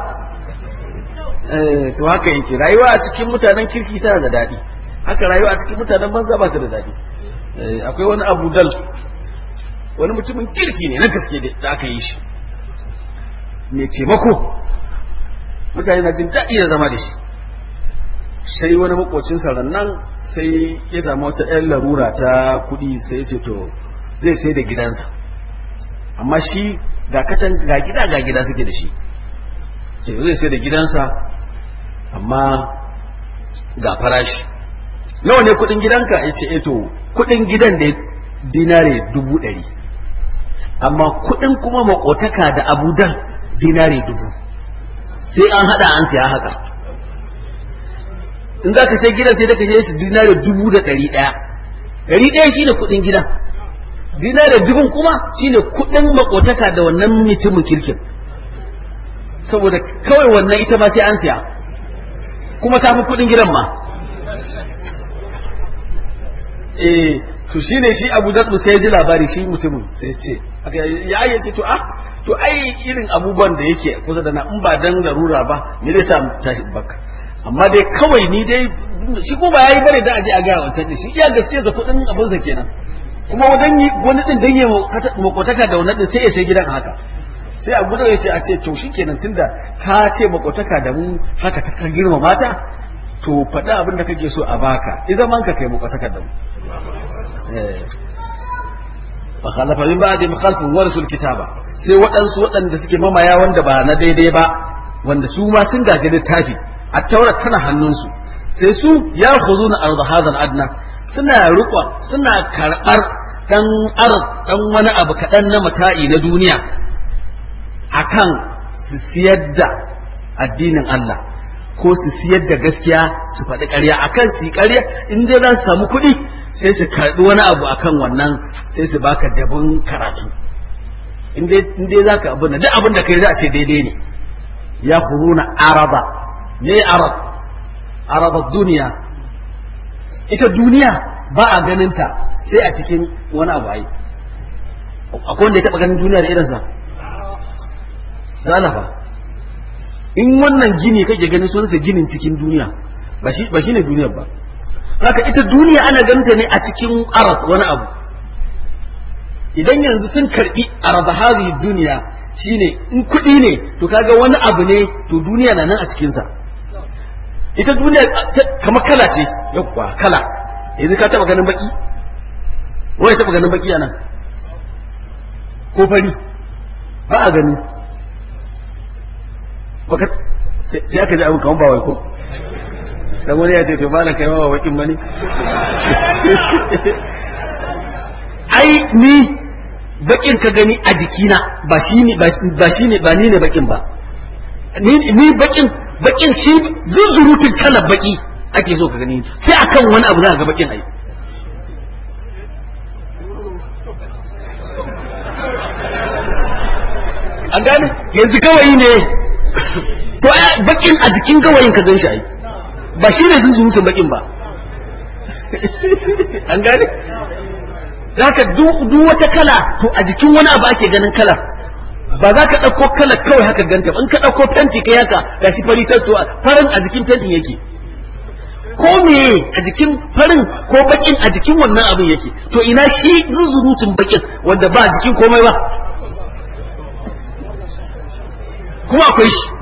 eh to haka yake rayuwa a cikin mutanen kirki tana da daɗi haka rayuwa a cikin mutanen banza ba ta da daɗi akwai wani abu dal wani mutumin kirki ne na gaske da aka yi shi mai taimako mutane na jin daɗi da zama da shi sai wani makocinsa rannan sai ya samu wata 'yan larura ta kuɗi sai ya ce to zai sai da gidansa amma shi ga katan ga gida ga gida suke da shi ce zai sai da gidansa amma ga farashi nawa ne kudin gidanka ya ce eto kudin gidan da dinare dubu ɗari amma kudin kuma makotaka da abudan dinare dubu sai an hada an siya haka in za ka sai gidan sai da ka sai su dinare dubu da ɗari ɗaya ɗari ɗaya shine kudin gidan dinare dubun kuma shine kudin makotaka da wannan mutumin kirkin saboda kawai wannan ita ma sai an siya kuma ta fi kudin gidan ma eh to shine shi Abu Dharr sai ya ji labari shi mutumin sai ce ya ya ce to ah to ai irin abubuwan da yake kusa da na in ba dan larura ba me zai sa tashi baka amma dai kawai ni dai shi ko ba yayi bare da aje a ga wancan shi iya gaskiya da kudin abin sa kenan kuma wadan wani din dan ya makotaka da wannan din sai ya sai gidan haka sai Abu Dharr ya ce a ce to shikenan tunda ka ce makotaka da mu haka ta girma mata to faɗi abin da kake so a baka idan man ka kai makotaka da mu فخلف من بعد مخالف ورثوا الكتابة sai waɗansu waɗanda suke mamaya wanda ba na daidai ba wanda su ma sun gaji littafi a taura tana hannunsu sai su ya khuzu na arda hadal adna suna riƙon suna karɓar ɗan ar ɗan wani abu kaɗan na mata'i na duniya akan su siyar da addinin Allah ko su siyar da gaskiya su faɗi ƙarya akan su yi ƙarya in dai za su samu kuɗi sai su karɓi wani abu akan wannan sai su baka jabin karatu in dai za ka abin duk abin da kai za a ce daidai ne ya na araba ne arab araba duniya ita duniya ba a ganinta sai a cikin wani abu ai akwai wanda ya taɓa ganin duniya da irinsa zalafa in wannan gini kake ganin sunansa ginin cikin duniya ba shi ne duniyar ba haka ita duniya ana ganta ne a cikin arab wani abu idan yanzu sun karbi arab hadhihi duniya shine in kuɗi ne to kaga wani abu ne to duniya na nan a cikin sa ita duniya kamar kala ce yakwa kala yanzu ka taba ganin baki wai taba ganin baki anan ko fari ba a gani baka sai aka ji abin kamar ba wai ko dan wani ya ce to ba na kai mawa bakin bane ai ni bakin ka gani a jikina ba shi ne ba shi ne ba ni ne bakin ba ni ni bakin bakin shi zuzurutun kalar baki ake so ka gani sai akan wani abu za ka ga bakin ai an gane yanzu gawayi ne to bakin a jikin gawayin ka gan shi ai ba shi ne zuzurutun bakin ba an gane zaka duk wata kala to a jikin wani abu ake ganin kala ba za ka ɗauko kala kawai haka ganta ba in ka ɗauko fenti kai haka ga shi fari to farin a jikin fentin yake ko me a jikin farin ko bakin a jikin wannan abin yake to ina shi zuzurutun bakin wanda ba a jikin komai ba kuma akwai shi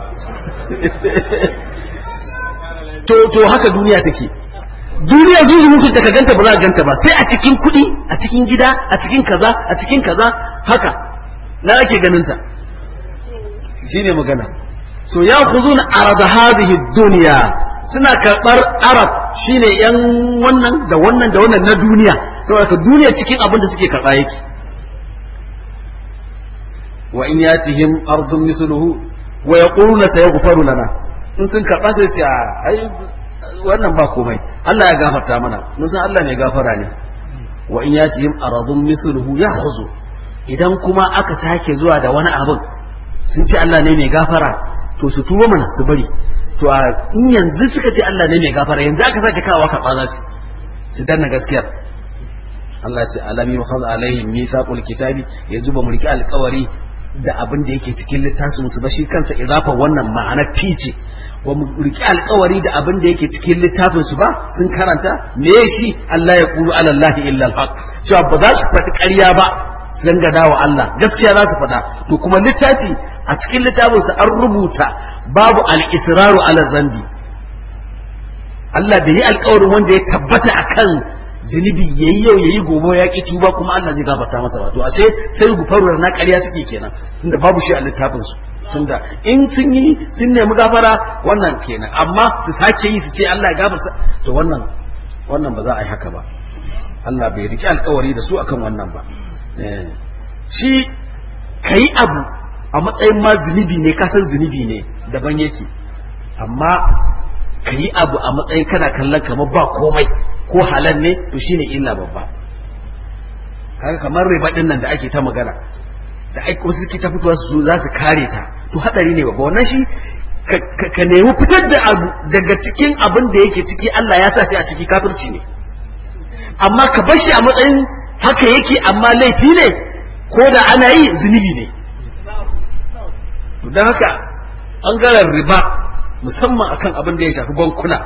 to to haka duniya take duniya zuzurutun ta ka ganta ba za ka ganta ba sai a cikin kuɗi a cikin gida a cikin kaza a cikin kaza haka na ake ganin ta shine magana so ya khuzuna arada hadhihi dunya suna karɓar arab shine yan wannan da wannan da wannan na duniya saboda duniya cikin abin da suke karɓa yake wa in yatihim ardun misluhu wa yaquluna sayaghfaru lana in sun karɓa sai su ai wannan ba komai Allah ya gafarta mana mun san Allah mai gafara ne wa in yatihim aradun misluhu ya'khuzu idan kuma aka sake zuwa da wani abin sun ce Allah ne mai gafara to su tuba mana su bari to a in yanzu suka ce Allah ne mai gafara yanzu aka sake kawo karɓa za su su danna gaskiyar Allah ce alam yukhaz alaihim mithaqul kitabi yanzu ba mu riki alƙawari da abin da yake cikin littafin su ba shi kansa idafa wannan ma'ana fice wa mu riki alƙawari da abin da yake cikin littafin su ba sun karanta me shi Allah ya qulu ala Allah illa al cewa ba za su faɗi ƙarya ba su dangada wa Allah gaskiya za su faɗa to kuma littafi a cikin littafin su an rubuta babu al-israru ala zambi Allah bai yi alƙawarin wanda ya tabbata akan zunubi yayi yau yayi gobe ya ki tuba kuma Allah zai gafarta masa ba to ashe sai gufaru na ƙarya suke kenan tunda babu shi a littafin su tunda in sun yi sun nemi gafara wannan kenan amma su sake yi su ce Allah ya gafarta to wannan wannan ba za a yi haka ba Allah bai riki alkawari da su akan wannan ba shi kayi abu a matsayin ma zunubi ne kasan zunubi ne daban yake amma kayi abu a matsayin kana kallon kamar ba komai ko halal ne to shine illa babba kaga kamar riba din nan da ake ta magana da ai wasu suke ta fitowa su za su kare ta to hadari ne babba wannan shi ka nemi fitar da abu daga cikin abin da yake ciki Allah ya sa shi a ciki kafirci ne amma ka bar shi a matsayin haka yake amma laifi ne ko da ana yi zunubi ne don haka ɓangaren riba musamman akan abin da ya shafi bankuna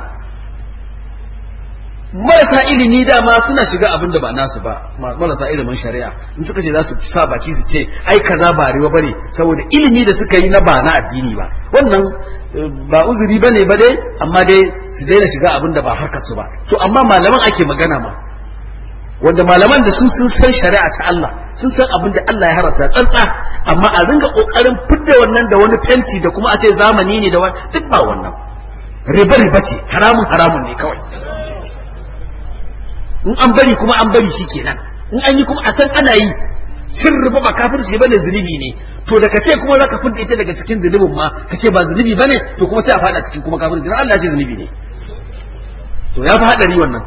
marasa ilimi dama suna shiga abin da ba nasu ba marasa ilimin shari'a in suka ce za su sa baki su ce ai kaza ba riba bane saboda ilimi da suka yi na ba na addini ba wannan ba uzuri bane ba dai amma dai su daina shiga abin da ba harkar su ba to amma malaman ake magana ma wanda malaman da su sun san shari'a ta Allah sun san abin da Allah ya harata tsantsa amma a ringa kokarin fidda wannan da wani fenti da kuma a ce zamani ne da wani duk ba wannan riba riba ce haramun haramun ne kawai in an bari kuma an bari shi kenan in an yi kuma a san ana yi shin riba ba kafirci bane zunubi ne to da kace kuma zaka fidda ita daga cikin zunubin ma kace ba zunubi bane to kuma sai a fada cikin kuma kafirci dan Allah ya ce zunubi ne to ya fi hadari wannan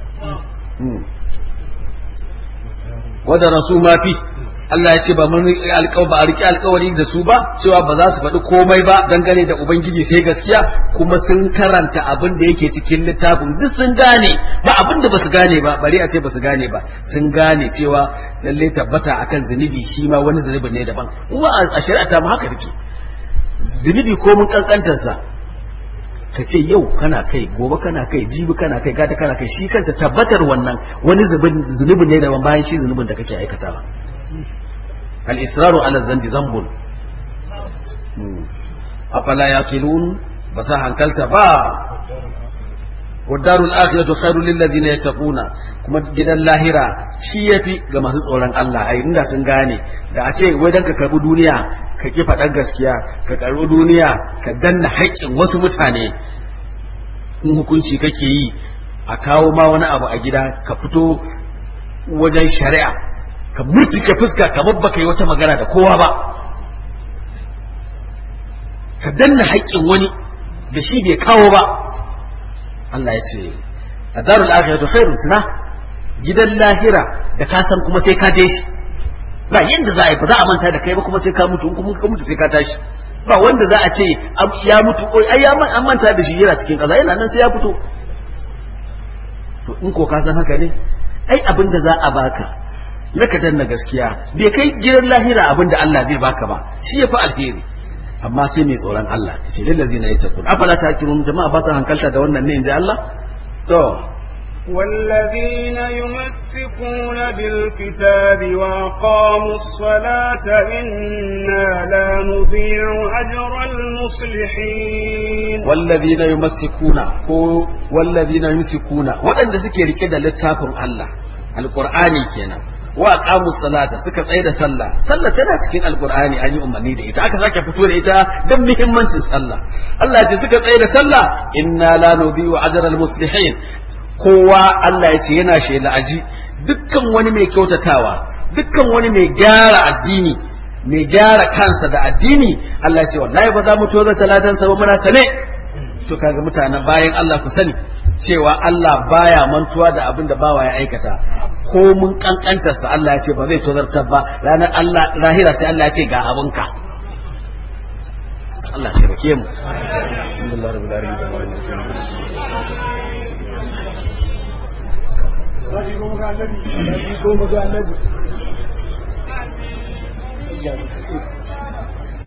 wadda rasu ma fi Allah ya ce ba mun ba a riƙe alƙawari da su ba cewa ba za su faɗi komai ba dangane da ubangiji sai gaskiya kuma sun karanta abin da yake cikin littafin duk sun gane ba abin da basu gane ba bari a ce basu gane ba sun gane cewa lalle tabbata akan zunubi shi ma wani zunubi ne daban kuma a shari'a ta mu haka take zunubi ko mun kankantarsa ka ce yau kana kai gobe kana kai jibi kana kai gata kana kai shi kansa tabbatar wannan wani zunubi ne daban bayan shi zunubin da kake aikatawa al israru ala zambi zambun afala yaqilun ba sa hankalta ba wadarul akhiratu khairu lil ladina yattaquna kuma gidan lahira shi yafi ga masu tsoron Allah ai inda sun gane da a ce wai dan ka karbi duniya ka ki faɗar gaskiya ka karbi duniya ka danna haƙƙin wasu mutane in hukunci kake yi a kawo ma wani abu a gida ka fito wajen shari'a ka murtuke fuska kamar baka yi wata magana da kowa ba ka danna haƙƙin wani da shi bai kawo ba Allah ya ce a darul akhiratu khairun tuna gidan lahira da ka san kuma sai ka je shi ba yanda za a yi ba za a manta da kai ba kuma sai ka mutu in kuma ka mutu sai ka tashi ba wanda za a ce ya mutu ai ya an manta da shi yana cikin kaza yana nan sai ya fito to in ko ka san haka ne ai abin da za a baka na ka danna gaskiya bai kai gidan lahira abin da Allah zai baka ba shi ya fi alheri amma sai mai tsoron Allah ce lillazi na yattaqun afala takirun jama'a ba su hankalta da wannan ne inji Allah to والذين يمسكون بالكتاب وأقاموا الصلاة إنا لا نضيع أجر المصلحين والذين يمسكون هو والذين يمسكون وأن ذكر كده للتافن الله القرآن كنا wa aqamu salata suka tsaye da sallah sallah tana cikin alqur'ani an yi umarni da ita aka sake fito da ita don muhimmancin sallah Allah ya ce suka tsaye da sallah inna la nudhi'u ajra muslihin kowa Allah ya ce yana shela aji dukkan wani mai kyautatawa dukkan wani mai gyara addini mai gyara kansa da addini Allah ya ce wallahi ba za mu toza talatan sa ba muna sane to kaga mutanen bayan Allah ku sani cewa Allah baya mantuwa da abin da bawa ya aikata ko mun kankantarsa Allah ya ce ba zai tozartar ba ranar Allah rahira sai Allah ya ce ga abinka Allah ya taimake mu alhamdulillah rabbil alamin